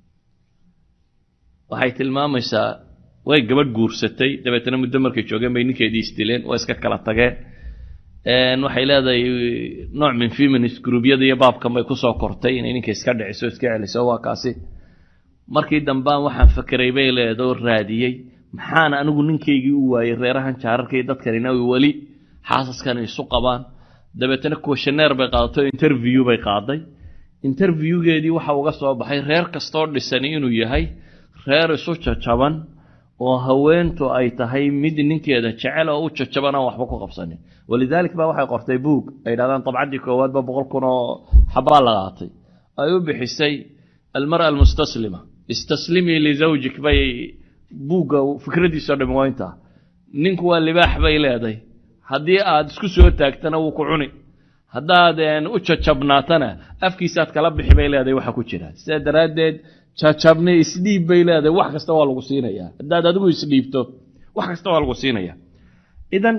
waxay tilmaamaysaa way gabadh guursatay dabeetana muddo markay joogeen bay ninkeedii isdileen waa iska kala tageen waxay leedahay nooc min feminist gruubyada iyo baabkan bay kusoo kortay inay ninka iska dhiciso iska celiso waa kaasi markii dambaan waxaan fakeray bay leeda oo raadiyey maxaana anigu ninkaygii u waayey reerahan jaararka iyo dadkanina weli xaasaskan isu qabaan dabeetana kuwashaneer bay qaadato interview bay qaaday interviewgeedii waxa uga soo baxay reer kastoo dhisani inuu yahay reer isu jajaban oo haweentu ay tahay mid ninkeeda jecel oo u jajaban aan waxba ku qabsanin walidaalik ba waxay qortay buug ay yidhahdaan dabcaddii koowaadba boqol kun oo xabaa la qaatay ay u bixisay almara almustaslima istaslimii lizawjik bay buugga fikradiisao dhami waa intaa ninku waa libaax bay leedahay haddii aad isku soo taagtana wuu ku cuni haddaad u jajabnaatana afkiisaad kala bixi bay leedahay waxa ku jira sidaa daraaddeed jajabne isdhiib bay leedahay wax kasta waa lagu siinaya haddaad adigu isdhiibto wax kasta waa lagu siinaya idan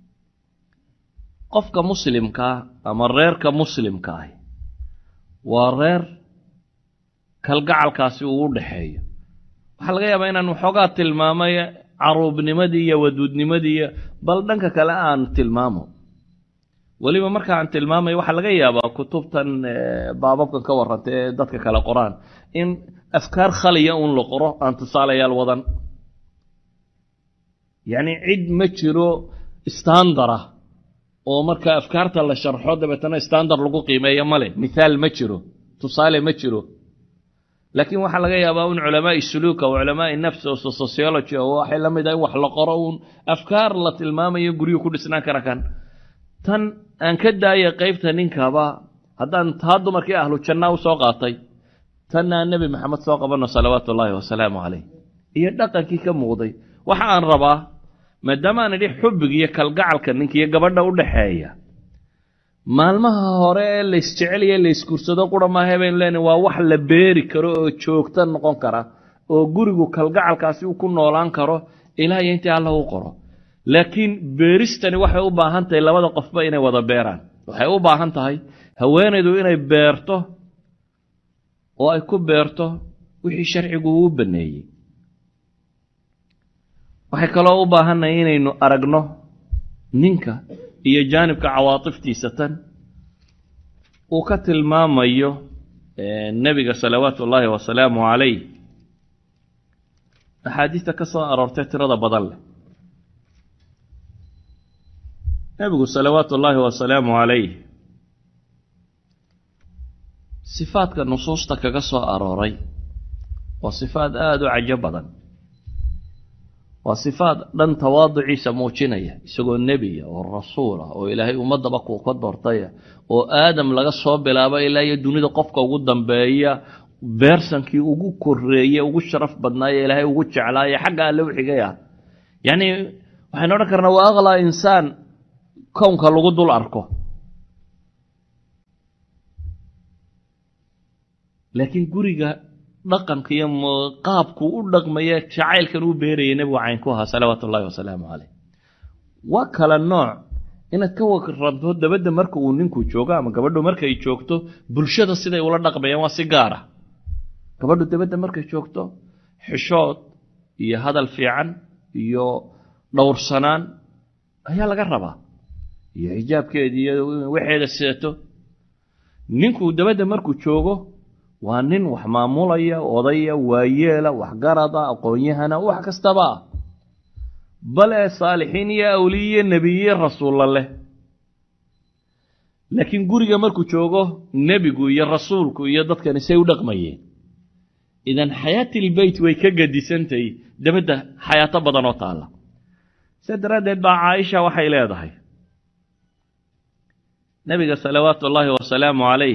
qofka muslimkaa ama reerka muslimka ahi waa reer kalgacalkaasi uu u dhaxeeyo waxaa laga yaabaa inaan waxoogaa tilmaamay caruubnimadii iyo waduudnimadii iyo bal dhanka kale aan tilmaamo weliba marka aan tilmaamayo waxaa laga yaabaa kutubtan baababkan ka warranta ee dadka kale qoraan in afkaar khaliya uun la qoro aan tusaalayaal wadan yacni cid ma jiro standara oo marka afkaarta la sharxo dabeetana standar lagu qiimeeyo male mithaal ma jiro tusaale ma jiro laakiin waxaa laga yaabaa un culamaai suluuka o culamaai nafs oo sociology oo waxay la mid ah in wax la qoro uun afkaar la tilmaamayo guryuhu ku dhisnaan kara kan tan aan ka daaya qaybta ninkaba haddaan taa dumarkii ahlu jannaa u soo qaatay tanna aan nebi maxamed soo qabanno salawaatu ullaahi wasalaamu calayh iyo dhaqankii ka muuqday waxa aan rabaa maadaama aan idhi xubbiga iyo kalgacalka ninka iyo gabadha u dhaxeeya maalmaha hore ee laysjeceliya laysguursado qura maaha baynu leenahy waa wax la beeri karo oo joogto noqon kara oo gurigu kalgacalkaasi uu ku noolaan karo ilaa iyo intii alla u qoro laakiin beeristani waxay u baahan tahay labada qofba inay wada beeraan waxay u baahan tahay haweenaydu inay beerto oo ay ku beerto wixii sharcigu uu baneeyey waxay kaloo u baahannahay inaynu aragno ninka iyo jaanibka cawaatiftiisa tan uu ka tilmaamayo nebiga salawaatu ullaahi wasalaamu calayh axaadiista ka soo aroortay tirada badan leh nebigu salawaatu ullaahi wasalaamu calayh sifaadka nusuusta kaga soo arooray waa sifaad aada u cajo badan waa sifaad dhan tawaaduciisa muujinaya isagoo nebiya oo rasuul ah oo ilaahay ummaddaba kuu ka doortaya oo aadam laga soo bilaabo ilaa iyo dunida qofka ugu dambeeya beersankii ugu koreeye ugu sharaf badnaaye ilaahay ugu jeclaaye xagga alle u xigay ah yacni waxaynu odhan karnaa waa aqlaa insaan kownka lagu dul arko laakiin guriga dhaqanka iyo qaabku u dhaqmaya jacaylkan uu beerayay nebigu caynku ahaa salawaatu ullahi wasalaamu caleyh waa kala nooc inaad ka waranto dabadda marka uu ninku joogo ama gabadhu markay joogto bulshada siday ula dhaqmayaan waa si gaar ah gabadhu dabadda markay joogto xishood iyo hadal fiican iyo dhowrsanaan ayaa laga rabaa iyo xijaabkeeda iyo waxeeda sidato ninku dabadda markuu joogo waa nin wax maamulaya odaya waayeela waxgarada aqoon-yahana wax kastaba ah bale saalixiin iyo awliye nebiye rasuulla leh laakiin guriga markuu joogo nebigu iyo rasuulku iyo dadkani say u dhaqmayeen idan xayaatilbeyt way ka gadisantahay dabadda xayaato badan oo taalla sa daraaddeed baa caaisha waxay leedahay nebiga salawaatu ullaahi wasalaamu calayh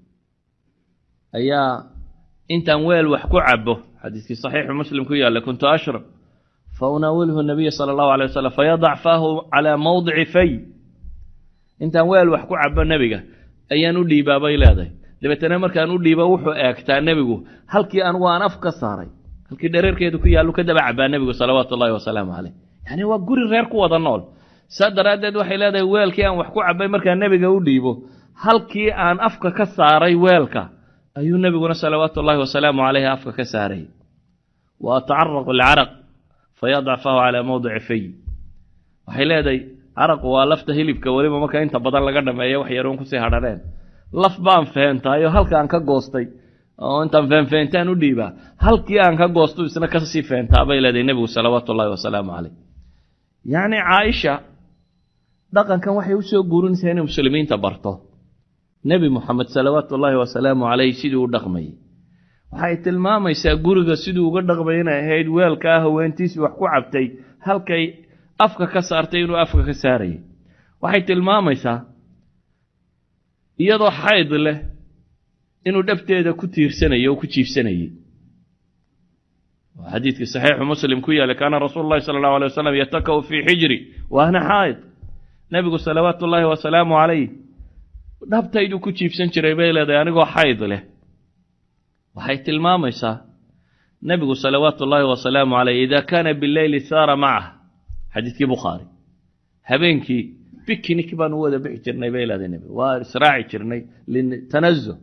ayaa intaan weel wax ku cabo xadiiskii saxiixu muslim ku yaalla kuntu ashrab fa unaawilhu nabiya sala allahu alay wasalam fayadac faahu calaa mawdici fay intaan weel wax ku cabo nebiga ayaan u dhiibaa bay leedahay dabeetana markaan u dhiibo wuxuu eegtaa nebigu halkii anugu aan af ka saaray halkii dhareerkeedu ku yaallu ka daba cabaa nebigu salawaatu ullahi wasalaamu caleyh yacni waa guri reer ku wada nool saa daraaddeed waxay leedahay weelkii aan wax ku cabay markaan nebiga u dhiibo halkii aan afka ka saaray weelka ayuu nebiguna salawaatu ullaahi wasalaamu caleyhi afka ka saaray wa atacaraqu alcaraq fayadac fahu calaa mawdici fay waxay leedahay caraqu waa lafta hilibka weliba marka inta badan laga dhameeya wax yaroon kusii hadhaneen laf baan feentaayoo halka aan ka goostay oo intaan feenfeentaan u dhiibaa halkii aan ka goosto isna kasii feentaa bay leedahay nebigu salawaatu ullaahi wasalaamu caleyh yacni caaisha dhaqankan waxay usoo guurinaysaa inay muslimiinta barto nebi moxamed salawaatu ullaahi wasalaamu caleyh siduu u dhaqmayay waxay tilmaamaysaa guriga siduu uga dhaqmay inay ahayd weelkaa haweentiisii wax ku cabtay halkay afka ka saartay inuu afka ka saarayay waxay tilmaamaysaa iyadoo xayd leh inuu dhabteeda ku tiirsanayo oo ku jiifsanayey xadiidkii saxiixu muslim ku yaallay kaana rasuulu llahi sala allahu alay wasalam yatakau fii xijri wa ana xaa'id nebigu salawaatu ullaahi wasalaamu calayh dhabtayduu ku jiibsan jiray bay leedahay anigoo xayd leh waxay tilmaamaysaa nebigu salawaatu ullaahi wasalaamu caleyh idaa kaana bileyli saara macah xadiidkii bukhaari habeenkii bikinik baanu wada bixi jirnay bay leedahay nebigu waa israaci jirnay litanazuh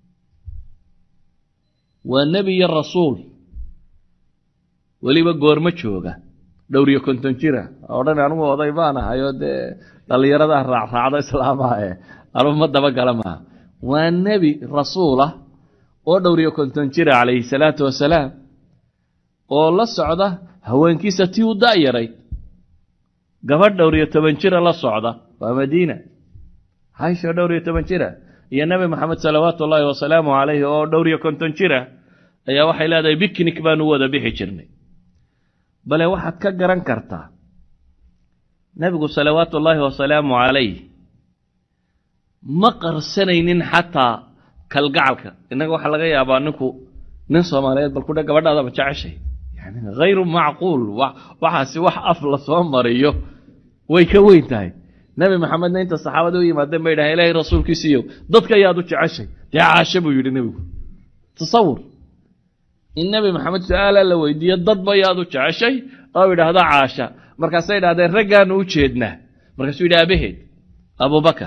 waa nebi iyo rasuul weliba goormo jooga dhowriyo konton jira odhan anugu oday baan ahayoo dee dhallinyaradaa raacraacdo islaamaha ee anugu ma dabagala maaha waa nebi rasuulah oo dhowriyo konton jira calayhi salaatu wasalaam oo la socda haweenkiisa tii u da'yarayd gabadh dhowriyo toban jira la socda waa madiina haysho dhowriyo toban jira iyo nebi moxamed salawaatu ullaahi wasalaamu calayhi oo dhowriyo konton jira ayaa waxay leedahay bikinik baanu wada bixi jirnay bale waxaad ka garan kartaa nebigu salawaatu ullaahi wasalaamu calayh ma qarsanaynin xataa kalgacalka innaga waxaa laga yaabaa ninku nin soomaaliyeed bal kudha gabadhaadaba jeceshay yani hayru macquul waxaasi wax af la soo mariyo way ka weyn tahay nebi maxamedna inta saxaabada u yimaadeen bay dhahay ilaahay rasuulkiisiiyo dadka ayaad u jeceshay dee caashe buu yidhi nebigu tasawur in nebi maxamed su-aala la weydiiyo dad bayaad u jeceshay oo idhaahdo caasha markaasay idhahdeen raggaanu u jeednaa markaasuu yidhi aabaheed abubakar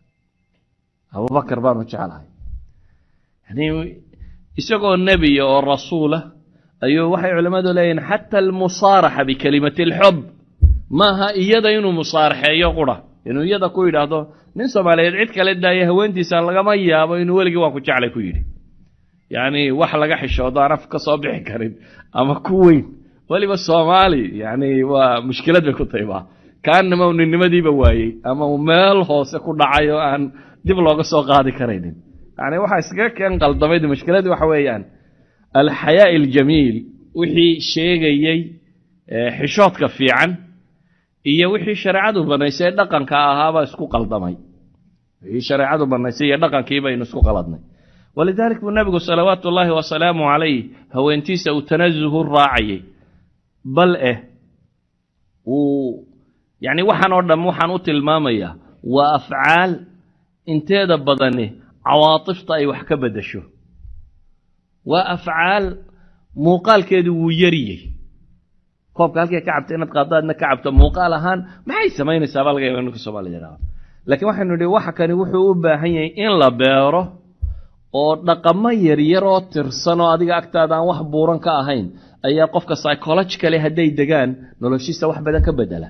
abubakar baanu jeclahay yani isagoo nebiya oo rasuula ayuu waxay culimmadu leeyihin xata almusaaraxa bikelimati alxub maaha iyada inuu musaaraxeeyo qura inuu iyada ku yidhaahdo nin soomaaliyeed cid kale daaya haweentiisa lagama yaabo inuu weligii waan ku jeclay ku yidhi yacni wax laga xishoodo aan af ka soo bixi karin ama ku weyn weliba soomaali yani waa mushkilad bay ku tahay ba kaanama uu ninnimadiiba waayey ama uu meel hoose ku dhacay oo aan dib looga soo qaadi karaynin yani waxaa iskaga keen qaldamayd mushkiladii waxa weeyaan alxayaa'i aljamiil wixii sheegayey xishoodka fiican iyo wixii shareecadu banaysay ee dhaqanka ahaabaa isku qaldamay wixii shareecadu banaysay iyo dhaqankii baynu isku qaladnay walidalik buu nabigu salawaatu ullaahi wasalaamu calayh haweentiisa uu tanazuhu raacayay bal eh uu yacni waxaan oo dham waxaan u tilmaamayaa waa afcaal inteeda badani cawaatifta ay wax ka beddesho waa afcaal muuqaalkeedu wuu yariyey koobka halkay ka cabta inaad qaaddo aadna ka cabto muuqaal ahaan maxay samaynaysaa baa laga yaba ninka soomaalida yidhahdo laakiin waxaynu nidhi waxa kani wuxuu u baahan yahay in la beero oo dhaqamo yaryar oo tirsan oo adiga agtaada aan wax buuran ka ahayn ayaa qofka psychologically hadday degaan noloshiisa wax badan ka bedela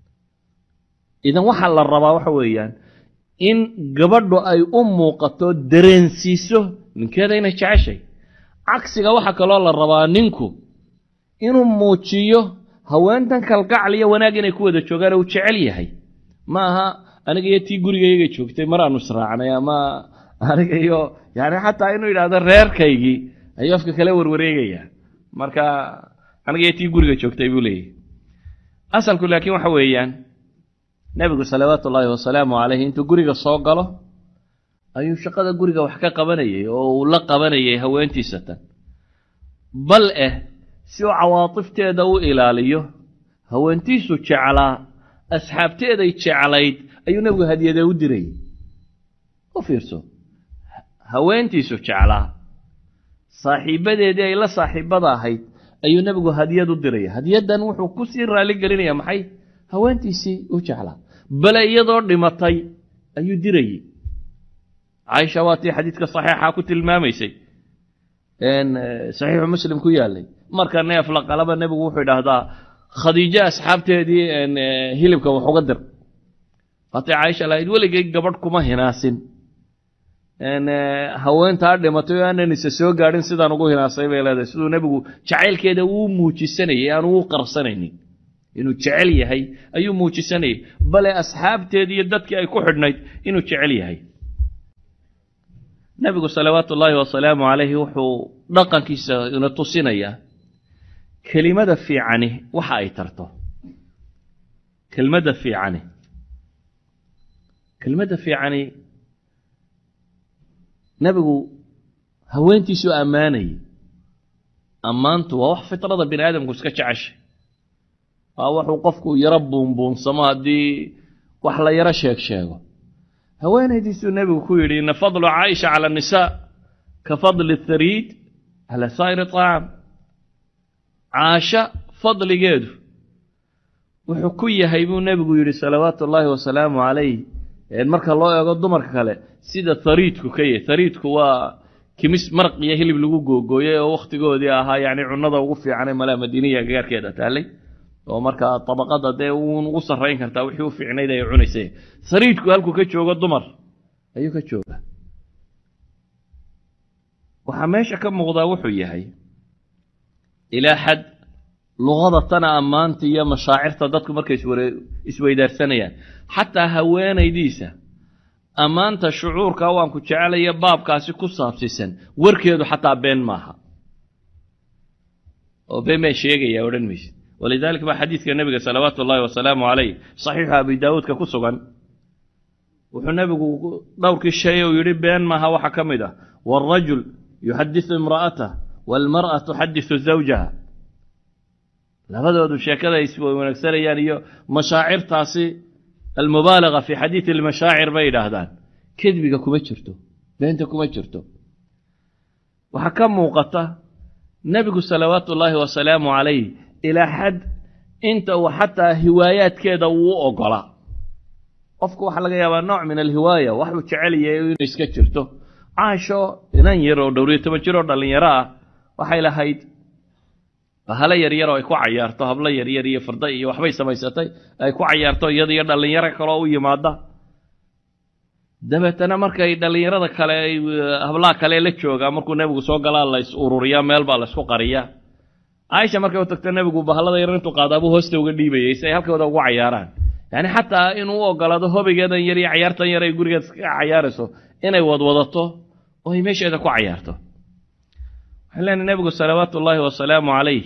idan waxaa la rabaa waxa weeyaan in gabadhu ay u muuqato dareensiiso ninkeeda inay jeceshay cagsiga waxaa kaloo la rabaa ninku inuu muujiyo haweentan kalgacal iyo wanaag inay ku wada joogaan uu jecel yahay ma aha aniga iyo tii gurigayga joogtay mar aanu israacnay ama aniga iyo yani xataa inuu yidhaahdo reerkaygii ayuu afka kala warwareegayaa marka aniga iyo tii guriga joogtay buu leeyahy asalku laakiin waxa weeyaan nebigu salawaatu ullaahi wasalaamu calayhi intuu guriga soo galo ayuu shaqada guriga wax ka qabanayay oo uu la qabanayay haweentiisa tan bal eh si uu cawaatifteeda u ilaaliyo haweentiisu jeclaa asxaabteeday jeclayd ayuu nebigu hadiyadee u dirayay u fiirso haweentiisu jeclaa saaxiibbadeedii ay la saaxiibbada ahayd ayuu nebigu hadiyad u diraya hadiyaddan wuxuu ku sii raalli gelinaya maxay haweentiisii u jeclaa bale iyadoo dhimatay ayuu dirayey caaisha waa tii xadiidka saxiixa ku tilmaamaysay saxiixu muslim ku yaalay marka neef la qalaba nebigu wuxuu idhaahdaa khadiijo asxaabteedii hilibka wax uga dir waatay caaisha lahayd weligay gabadh kuma hinaasin haweentaa dhimatay oo aanan isa soo gaadhin sidaan ugu hinaasay bay leedahay siduu nebigu jacaylkeeda uu muujisanayay aanu u qarsanaynin inuu jecel yahay ayuu muujisanayay bale asxaabteedii iyo dadkii ay ku xidhnayd inuu jecel yahay nebigu salawaatu ullaahi wasalaamu calayhi wuxuu dhaqankiisa ina tusinayaa kelimada fiicani waxa ay tarto kelmadda fiicani kelmadda fiicani nebigu haweentiisuu ammaanayay ammaantu waa wax fitrada bini aadamku iska jeceshay waa wuxuu qofku yaro buunbuunsamo haddii wax la yaro sheeg sheego haweenaydiisuu nebigu ku yidhi ina fadlu caaisha cala annisaa ka fadli thariid cala saa'iri طacaam caasha fadligeedu wuxuu ku yahay buu nebigu yidhi salawaatu ullaahi wasalaamu calayh marka loo eego dumarka kale sida hariidku ka yahy hariidku waa kimis maraq iyo hilib lagu googooyey oo wakhtigoodii ahaa yacni cunnada ugu fiicanee malaa madiiniya gagaarkeeda taallay oo markaa tabaqada dee uun ugu sarrayn kartaa wixii u fiicnayd ay cunaysay hariidku halkuu ka joogo dumar ayuu ka joogaa waxaa meesha ka muuqdaa wuxuu yahay ilaa xad luqada tana ammaanta iyo mashaacirta dadku markay isweydaarsanayaan xataa haweenaydiisa ammaanta shucuurka waan ku jecelaya baabkaasi ku saabsiisan warkeedu xataa been maaha oo been baa sheegaya odhan mayse walidalik baa xadiidka nebiga salawaatu ullaahi wasalaamu calayh saxiixu abi daawuudka ku sugan wuxuu nebigu dhowrkii shay uu yidhi been maaha waxaa ka mid ah waalrajul yuxadisu imra'atah waalmar'a tuxadisu zawjaha labadoodu sheekada ay iswanaagsanayaan iyo mashaacirtaasi almubaalaga fi xadiidi almashaacir bay yidhaahdaan kedbiga kuma jirto beenta kuma jirto waxaa ka muuqata nebigu salawaatu ullaahi wasalaamu calayh ilaa xad inta uu xataa hiwaayaadkeeda uu u ogolaa qofku waxaa laga yaabaa nooc min alhiwaaya waxuu jecel yahay inuu iska jirto caasho inan yar oo dhowriyo toban jir oo dhallinyaro ah waxay lahayd bahalo yaryar oo ay ku cayaarto hablo yaryar iyo farda iyo waxbay samaysatay ay ku cayaarto iyada iyo dhallinyaro kaloo u yimaada dabeetana markay dhallinyarada kale ay hablaha kale la joogaa markuu nebigu soo galaa la is ururiyaa meel baa la isku qariyaa caaisha markay u tagto nebigu bahalada yar intuu qaadaabuu hoosta uga dhiibayay si ay halkooda ugu cayaaraan yacni xataa inuu u ogolaado hobigeedan yar iyo cayaartan yar ay gurigeed ka cayaarayso inay wadwadato oo ay meesheeda ku cayaarto waxaan leenahay nebigu salawaatu ullaahi wasalaamu calayh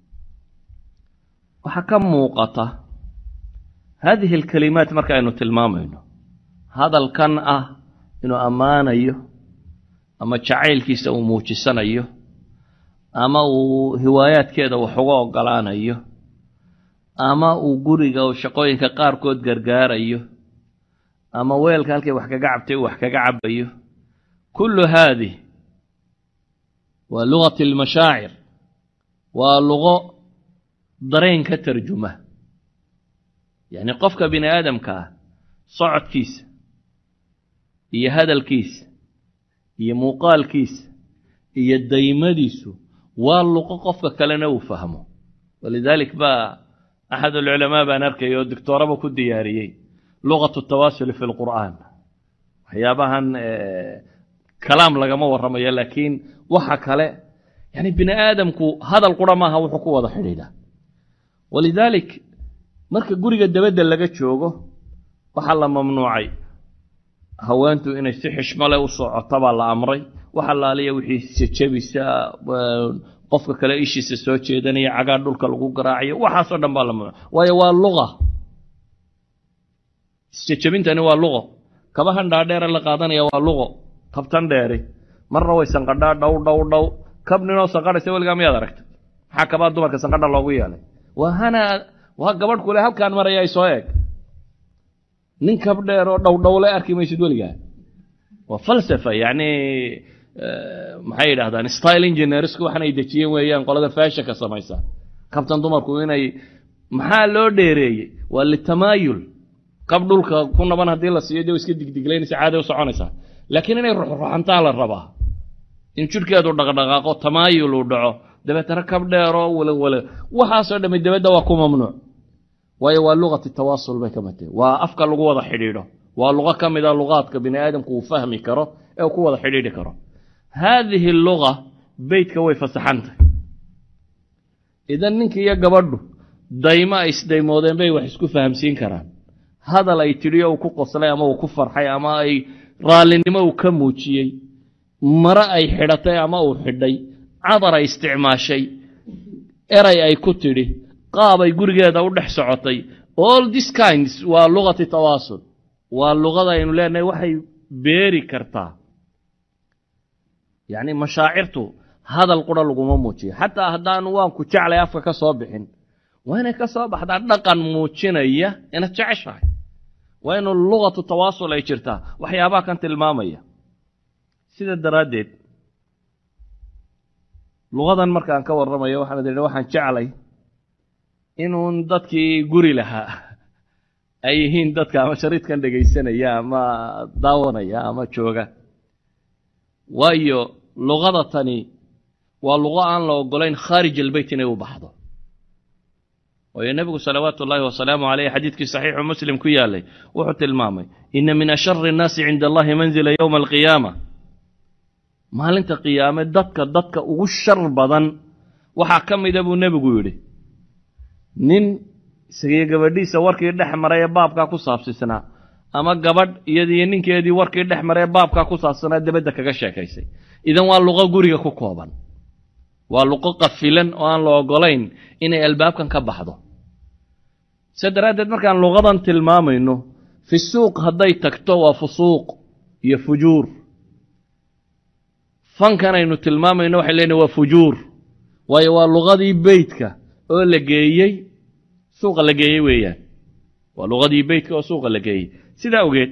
waxaa ka muuqata haadihi alkalimaat marka aynu tilmaamayno hadalkan ah inuu ammaanayo ama jacaylkiisa uu muujisanayo ama uu hiwaayaadkeeda wax uga ogolaanayo ama uu guriga shaqooyinka qaarkood gargaarayo ama weelka halkay wax kaga cabtay uu wax kaga cabayo kullu haadih waa lugati almashaacir waa lugo dareen ka tarjuma yacni qofka bini aadamka ah socodkiisa iyo hadalkiisa iyo muuqaalkiisa iyo daymadiisu waa luqo qofka kalena uu fahmo walidaalik baa axad alculamaa baan arkay oo doctooraba ku diyaariyey luqatu tawaasuli fi lqur'aan waxyaabahan kalaam lagama warramayo laakiin waxa kale yani bini aadamku hadal qura maaha wuxuu ku wada xidhiidha walidaalik marka guriga dabadda laga joogo waxaa la mamnuucay haweentu inay si xishmo leh u socoto baa la amray wax allaaliya wixii jejabisa qofka kale ishiisa soo jeedanaya cagaa dhulka lagu garaacayo waxaasoo dhan baa la mamnuuc waayo waa luqa isjejabintani waa luqo kabahan dhaadheere la qaadanaya waa luqo kabtan dheeri marna way sanqadhaa dhow dhow dhow kab ninoo sanqadhaysa weligaa miyaad aragta maxaa kabaa dumarka sanqadha loogu yeelay waa hana waa gabadh kule halkaan maraya ay soo eeg nin kab dheer oo dhow dhowle arki maysid weligaa waa falsafa yacni maxay yidhahdaan style engineersku waxan ay dejiyeen weeyaan qolada faashanka samaysa kabtan dumarku inay maxaa loo dheereeyey waa litamaayul kab dhulka ku naban haddii la siiyo dee iska digdiglaynaysa caada u soconaysaa laakiin inay ruxruxantaa la rabaa in jidhkeedu dhaqdhaqaaqo tamaayul uu dhaco dabeetana kab dheeroo walawala waxaasoo dhammi dabadda waa ku mamnuuc waayo waa luqati tawaasul bay ka matee waa afka lagu wada xidhiidho waa luqo ka mid a luqaadka bini aadamku uu fahmi karo ee uu ku wada xidhiidhi karo haadihi luga beytka way fasaxantay idan ninka iyo gabadhu daymo ay isdaymoodeen bay wax isku fahamsiin karaan hadal ay tidhi uu ku qoslay ama uu ku farxay ama ay raallinimo uu ka muujiyey mare ay xidhatay ama uu xidhay cadar ay isticmaashay eray ay ku tidhi qaab ay gurigeeda u dhex socotay all this kinds waa luqati tawaasul waa luqada aynu leenahay waxay beeri kartaa yacni mashaacirtu hadal qura laguma muujiyo xataa haddaanu waanku jeclay afka ka soo bixin waa inay ka soo baxdaa dhaqan muujinaya inaad jeceshahay waa inu luqatu tawaasul ay jirtaa waxyaabaha kan tilmaamaya sida daraaddeed luqadan markaan ka warramayo waxaan idhi waxaan jeclay inuun dadkii guri lahaa ay yihiin dadka ama shariidkan dhegaysanaya ama daawanaya ama jooga waayo luqada tani waa luqo aan la ogolayn khaarij albeyt inay u baxdo waayo nebigu salawaatu ullaahi wasalaamu caleyh xadiidkii saxiixu muslim ku yaalay wuxuu tilmaamay ina min ashari innaasi cinda allahi manzila yowma alqiyaama maalinta qiyaame dadka dadka ugu shar badan waxaa ka mida buu nebigu yidhi nin isagiyo gabadhiisa warkii dhex maray ee baabkaa ku saabsisnaa ama gabadh iyadiyo ninkeedii warkii dhex maray ee baabkaa ku saabsanaa dabadda kaga sheekaysay idan waa luqo guriga ku kooban waa luqo qafilan oo aan la ogolayn inay albaabkan ka baxdo se daraaddeed markaan luqadan tilmaamayno fi suuq hadday tagto waa fusuuq iyo fujuur fankan aynu tilmaamayno waxay leenahy waa fujuur waayo waa luqadii beytka oo la geeyey suuqa la geeyey weeyaan waa luqadii beytka oo suuqa la geeyey sidaa ogeed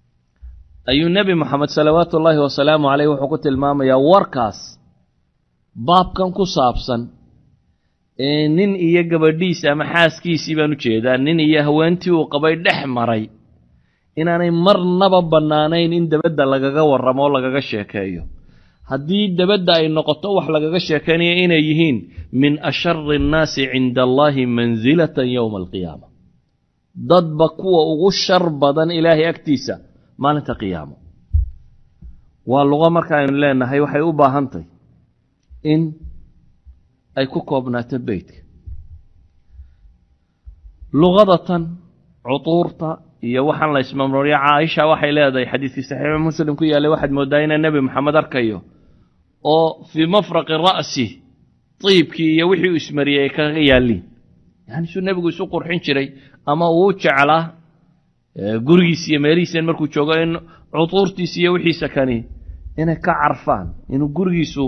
ayuu nebi moxamed salawaatu ullaahi wasalaamu caleyh wuxuu ku tilmaamayaa warkaas baabkan ku saabsan ee nin iyo gabadhiisa ama xaaskiisii baan u jeedaa nin iyo haweentii uu qabay dhex maray inaanay marnaba bannaanayn in dabadda lagaga warramo oo lagaga sheekeeyo haddii dabadda ay noqoto wax lagaga sheekaynayo inay yihiin min ashari annaasi cinda allaahi mansilatan yowma alqiyaama dadba kuwa ugu shar badan ilaahay agtiisa maalinta qiyaamo waa luqo marka aynu leenahay waxay u baahantahy in ay ku koobnaato beytka luqadatan cutuurta iyo waxaan la ismamrooriya caaisha waxay leedahay xadiidkii saxiixu muslim ku yaallay waxaad mooddaa inaa nebi maxamed arkayo oo fii mafraqi ra'si tiibkii iyo wixii uu ismariyey ay kaga yaalliin yani suu nebigu isu qurxin jiray ama uu jeclaa gurigiis iyo meelihiisan markuu joogo in cutuurtiis iyo wixiisa kani inay ka carfaan inuu gurigiisu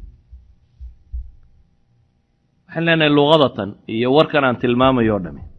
waxaan leenahay luqadatan iyo warkan aan tilmaamayo o dhami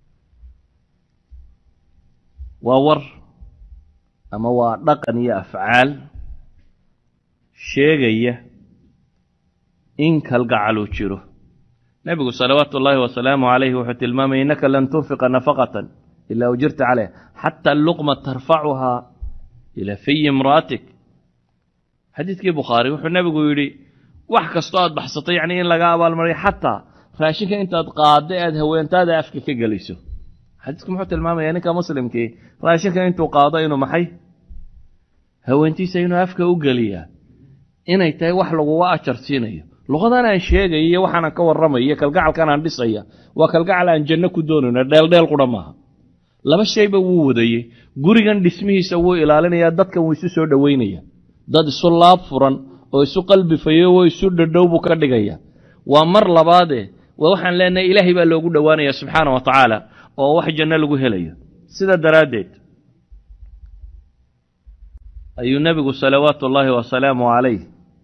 waa war ama waa dhaqan iyo afcaal sheegaya in kalgacal uu jiro nebigu salawaatu ullaahi wasalaamu calayhi wuxuu tilmaamaya innaka lan tunfiqa nafaqatan ilaa ujirta caleyha xata luqma tarfacuhaa ilaa fiyi imra'atik xadiidkii bukhaari wuxuu nebigu yidhi wax kastoo aad baxsato yacni in laga abaalmariyo xataa raashinka intaad qaadda aad haweentaada afka ka geliso xadiisku muxuu tilmaamaya ninka muslimkii raashinka intuu qaado inuu maxay haweentiisa inuu afka u geliyaa inay tahay wax laguga ajar siinayo luqadan aan sheegaya iyo waxaanan ka warramaya iyo kalgacalkan aan dhisaya waa kalgacal aan janno ku doonayno dheeldheel qudha maaha laba shayba wuu wadayey gurigan dhismihiisa wuu ilaalinayaa dadkan wuu isu soo dhoweynaya dad isu laab furan oo isu qalbi fayo oo isu dhadhow buu ka dhigaya waa mar labaade waa waxaan leenahay ilaahay baa loogu dhowaanaya subxaana wa tacaala oo wax janno lagu helayo sida daraaddeed ayuu nebigu salawaatu ullaahi wasalaamu calayh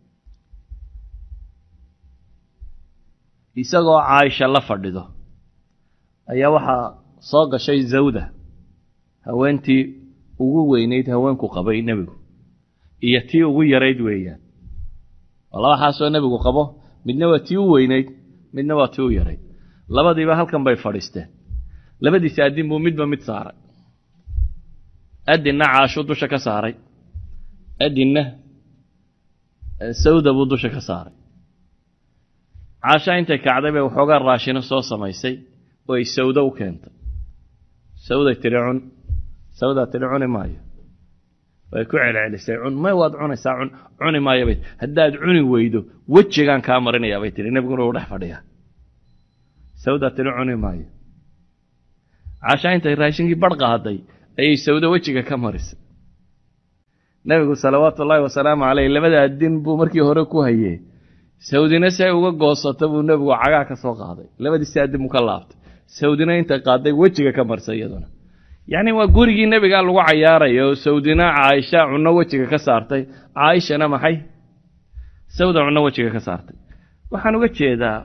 isagoo caaisha la fadhido ayaa waxaa soo gashay zawda haweentii ugu weynayd haweenku qabay nebigu iyo tii ugu yarayd weeyaan oo laba xaasoo nebigu qabo midna waa tii u weynayd midna waa tii u yarayd labadiiba halkan bay fadhiisteen labadiisi addin buu midba mid saaray addinna caashuu dusha ka saaray addinna sawda buu dusha ka saaray caasha intay kacday bay waxoogaa raashino soo samaysay oo ay sawdo u keentay sawday tidhi cun sawdaa tidhi cuni maayo way ku celcelisay cun may waad cunaysaa cun cuni maayo bay haddaad cuni weydo wejigaan kaa marinayaa bay tihi nebiguna uu dhex fadhiyaa sawdaa tidhi cuni maayo caasha intay raashinkii badh qaaday ayay sawdo wejiga ka marisay nebigu salawaatu ullaahi wasalaamu caleyh labada addin buu markii hore ku hayee sawdina si ay uga goosata buu nebigu cagaa ka soo qaaday labadiisi addin buu ka laabtay sawdina intay qaaday wejiga ka marsay iyaduna yacni waa gurigii nebigaa lagu cayaaraya oo sawdina caaisha cunno wejiga ka saartay caaishana maxay sawda cunno wejiga ka saartay waxaan uga jeedaa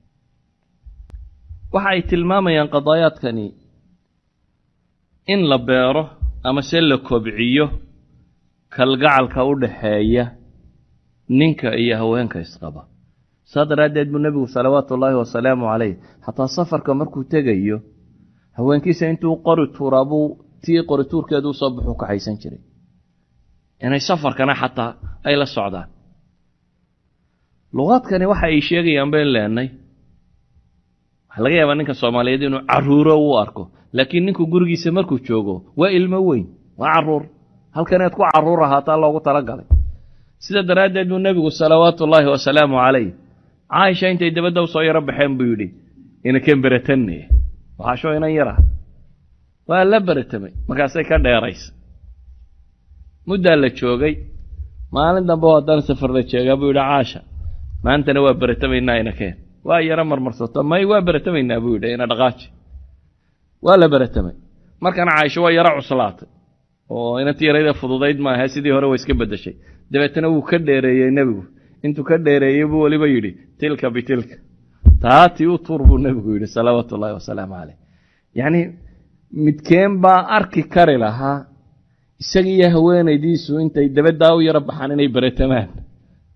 waxa ay tilmaamayaan qadaayaadkani in la beero ama se la kobciyo kalgacalka u dhaxeeya ninka iyo haweenka isqaba saa daraaddeed buu nebigu salawaatu ullaahi wasalaamu calayh xataa safarka markuu tegayo haweenkiisa intuu qori tuuraa buu tii qori tuurkeedu usoo baxuu kaxaysan jiray inay safarkana xataa ay la socdaan luqaadkani waxa ay sheegayaan bayn leenay waxaa laga yaabaa ninka soomaaliyeed inuu caruuro u arko laakiin ninku gurigiisa markuu joogo waa ilmo weyn waa caruur halkaneed ku caruur ahaataa loogu talagalay sida daraaddeed buu nebigu salawaatu ullaahi wasalaamu calayh caaisha intay dabadda u soo yaro baxeen buu yidhi inaken beratanne waxaashoo inan yar ah waa la beratamay markaasay ka dheeraysay muddaa la joogay maalin dambe haddana safar la jeegaa buu yidhi caasha maantana waa beratamaynaa inakeen waa yaro marmarsato may waa beratamaynaa buu yidhi ina dhaqaaji waa la beratamay markana caaisho waa yaro cuslaatay oo inantii yarayda fududayd maaha sidii hore way iska beddeshay dabeetana wuu ka dheereeyey nebigu intuu ka dheereeyey buu weliba yidhi tilka bitilka taatii u tuur buu nebigu yidhi salawaatu ullaahi wasalaamu caleyh yacni midkeen baa arki kari lahaa isaga iyo haweenaydiisu intay dabaddaa u yaro baxaan inay beretamaan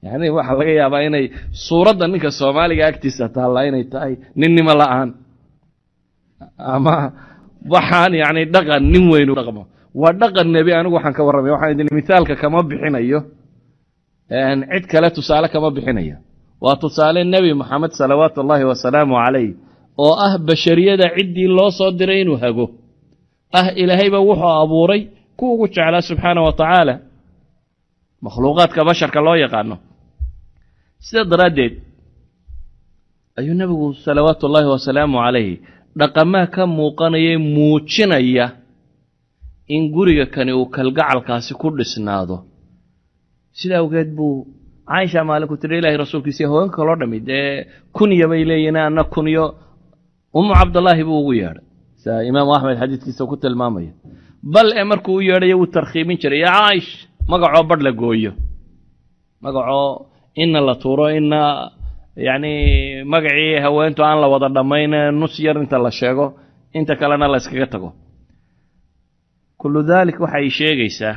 yani waxaa laga yaabaa inay suuradda ninka soomaaliga agtiisa taallaa inay tahay ninnimo la-aan ama waxaan yani dhaqan nin weynu dhaqmo waa dhaqan nebi anigu waxaan ka warramaya waxaan idin mithaalka kama bixinayo cid kale tusaale kama bixinayo waa tusaale nebi moxamed salawaatu ullaahi wasalaamu calayh oo ah bashariyada ciddii loo soo diray inuu hago ah ilaahayba wuxuu abuuray ku ugu jeclaa subxaana wa tacaala makhluuqaadka basharka loo yaqaano sidaa daraaddeed ayuu nebigu salawaatu ullaahi wasalaamu calayh dhaqamaa ka muuqanaya muujinaya in guriga kani uu kalgacalkaasi ku dhisnaado sida awgeed buu caaisha maalinku tiri ilahay rasuulkiisa haweenka kaloo dhammi dee kunya bay leeyihin anna kunyo ummu cabdallaahi buu ugu yeedhay sida imaamu axmed xadiidkiisa ku tilmaamaya bal ee markuu u yeedhayo wuu tarkhiimin jiray yaa caa'ish magacoo badh la gooyo magacoo inna la tuuro inna yacni magacii haweentu aan la wada dhammayn nus yar inta la sheego inta kalena la yskaga tago kullu daalik waxay sheegaysaa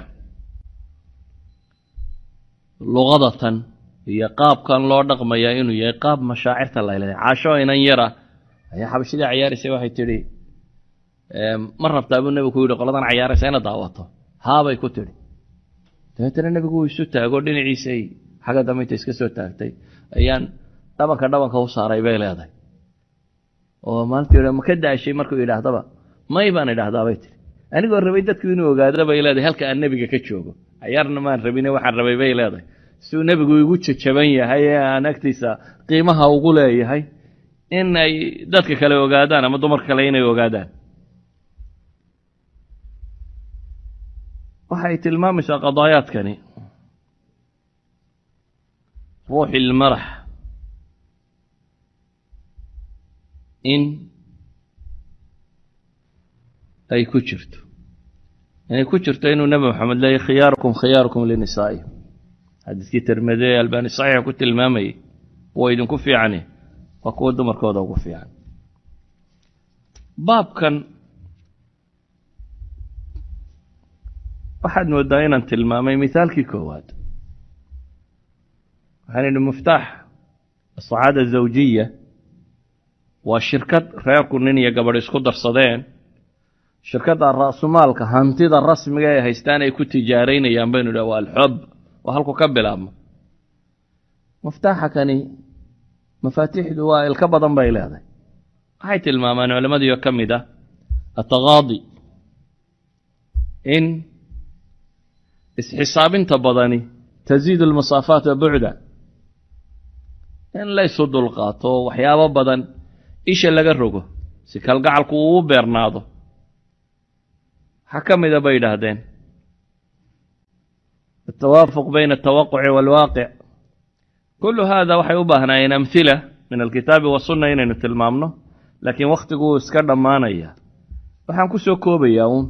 luqadatan iyo qaabkan loo dhaqmayaa inuu yahay qaab mashaacirta layleeday caasho inan yara ayaa xabashidii cayaaraysay waxay tidhi ma rabtaa buu nebigu ku yidhi qoladan cayaaraysa ina daawato haabay ku tidhi dabeetana nebigu uu isu taago dhinaciisay xagga dambe inta iska soo taagtay ayaan dhabanka dhabanka u saaray bay leedahay oo maalintii hore ma ka daashay markuu yidhaahdaba may baan idhaahdaa bay tihi anigoo rabay dadku inuu ogaado bay leedahay halka aan nebiga ka joogo cayaarna maan rabine waxaan rabay bay leedahay siduu nebigu igu jajaban yahay ee aan agtiisa qiimaha ugu leeyahay in ay dadka kale ogaadaan ama dumarka kale inay ogaadaan waxay tilmaamaysaa qadaayaadkani ruuxi ilmarax in ay ku jirto inay ku jirto inuu nebi moxamed leeyahy khiyaarukum khiyaarukum linisaa'i xadiiskii tirmide ee albaani saxiixa ku tilmaamayay kuwa idinku fiicani waa kuwa dumarkooda ugu fiican baabkan waxaad moodaa inaan tilmaamay mithaalkii koowaad waxaan idhi muftaax asacaada zawjiya waa shirkad reerku nin iyo gabadh isku darsadeen shirkadda ra'sumaalka hantida rasmiga ee haystaan ay ku tijaaraynayaan baynu idhaha waa alxob waa halku ka bilaabmo muftaaxa kani mafaatiixdu waa ilka badan bay leedahay waxay tilmaamaan culamadiio ka mid ah ataqaadi in isxisaabinta badani tasiidu almasaafaat wa bucda in laysu dulqaato waxyaabo badan isha laga rogo si kalgacalku uu u beernaado waxaa ka mida bay yidhaahdeen altawaafuq bayna altawaquci waalwaaqic kullu hada waxay u baahnaayeen amhila min alkitaabi wasunna inaynu tilmaamno laakiin wakhtigu uu iska dhammaanaya waxaan ku soo koobayaa uun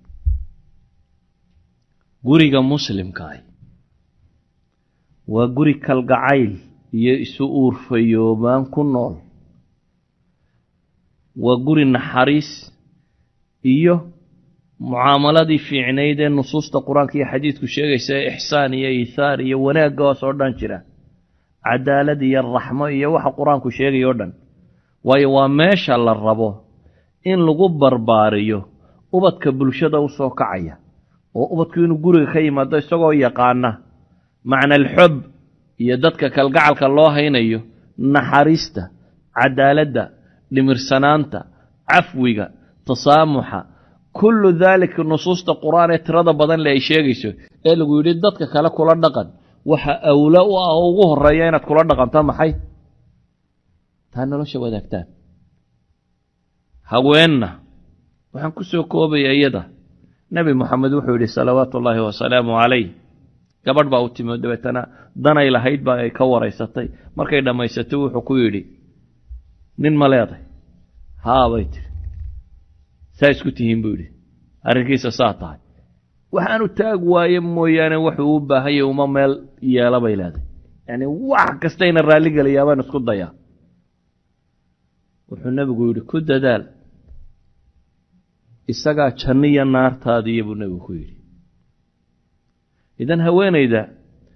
guriga muslimkaah waa guri kalgacayl iyo isu uurfayoobaan ku nool waa guri naxariis iyo mucaamaladii fiicnayd ee nusuusta qur-aanka iyo xadiidku sheegaysa ee ixsaan iyo iihaar iyo wanaaggaas oo dhan jira cadaalad iyo raxmo iyo waxa qur-aanku sheegaya o dhan waayo waa meesha la rabo in lagu barbaariyo ubadka bulshada u soo kacaya oo ubadku inuu guriga ka yimaado isagoo yaqaana macna alxob iyo dadka kalgacalka loo haynayo naxariista cadaaladda dhimirsanaanta cafwiga tasaamuxa kullu daalika nusuusta qur-aan ee tirada badan le ay sheegayso ee lagu yidhi dadka kale kula dhaqan waxa awla u ah oo ugu horeeya inaad kula dhaqanto maxay taa nolosha wadaagtaan haweenna waxaan ku soo koobaya iyada nebi moxamed wuxuu yidhi salawaatu ullaahi wasalaamu calayh gabadh baa u timi dabeetana danay lahayd baa ay ka waraysatay markay dhammaysatay wuxuu ku yidhi nin ma leeday haa bay tiri saa isku tihiin buu yidhi arrinkiisa saa tahay waxaanu taag waaye mooyaane wuxuu u baahanya uma meel yeela bay leedahay yacni wax kastayna raalligelayaa baan isku dayaa wuxuu nebigu yidhi ku dadaal isagaa janniya naartaadiiya buu nebigu ku yidhi idan haweenayda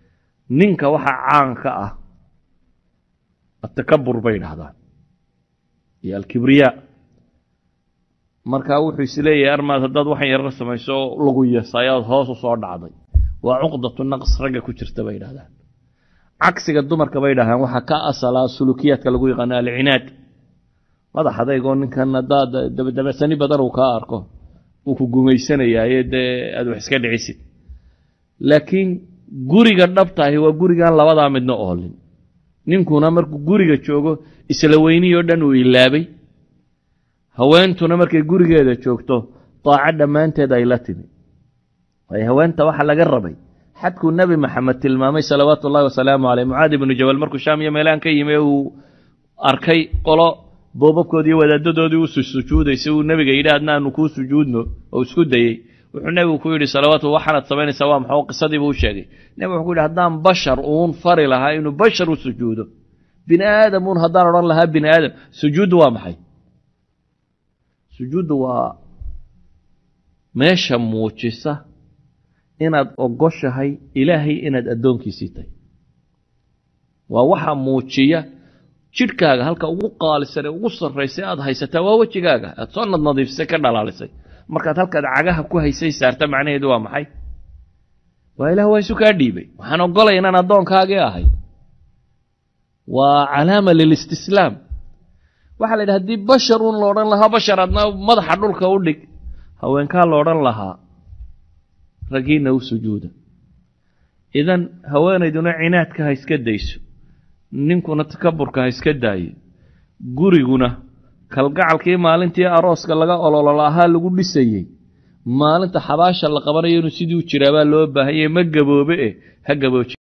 ninka waxa caan ka ah atakabur bay dhahdaan iyo alkibriyaa markaa wuxuu isleeyahay armaad haddaad waxan yarar samayso lagu yasay ood hoos u soo dhacday waa cuqdatu naqs ragga ku jirta bay dhahdaan cagsiga dumarka bay dhahdaan waxaa ka asalaa sulukiyaadka lagu yaqaano alcinaad madax adaygoo ninkan haddaad dabadabasani badan uu kaa arko uu ku gumaysanayaaye dee aad wax iska dhicisid laakiin guriga dhabtaahi waa gurigan labadaa midna oolin ninkuna markuu guriga joogo isla weynihii oo dhan uu ilaabay haweentuna markay gurigeeda joogto daaco dhammaanteed ay la timi waayo haweenta waxaa laga rabay xadkuu nebi maxamed tilmaamay salawaatu ullahi wasalaamu caleyh mucaadi ibnu jabal markuu shaam iyo meelaan ka yimi uu arkay qolo boobabkoodii wadaadadoodii u sujuudaysay uu nebiga yidhi adna aanu kuu sujuudno oo isku dayey wuxuu nebigu ku yidhi salawaatu waxaanaad samaynaysaa waa maxoo qisadiibuu u sheegay nebigu wuxuu ku yidhi haddaan bashar uun fari lahaa inuu bashar u sujuudo bini aadam uun haddaan odhan lahaa bini aadam sujuuddu waa maxay sujuuddu waa meesha muujisa inaad ogoshahay ilaahay inaad addoonkiisii tahay waa waxa muujiya jidhkaaga halka ugu qaalisan ee ugu sarraysay aad haysataa waa wejigaaga aad soo nadnadiifisay ka dhalaalisay markaad halkaad cagaha ku haysay saarta macnaheedu waa maxay waa ilaah waa isu kaa dhiibay waxaan ogolay inaan addoonkaagii ahay waa calaama lilistislaam waxaa la yidhi haddii bashar uun la odhan lahaa bashar adna madaxa dhulka u dhig haweenkaa la odhan lahaa raggiinna u sujuuda idan haweenayduna cinaadka ha iska dayso ninkuna takaburka ha iska daayo guriguna kalgacalkii maalintii arooska laga ololol ahaa lagu dhisayey maalinta xabaasha la qabanayo inuu sidii u jiraabaa loo baahanyay ma gaboobe eh ha gabooji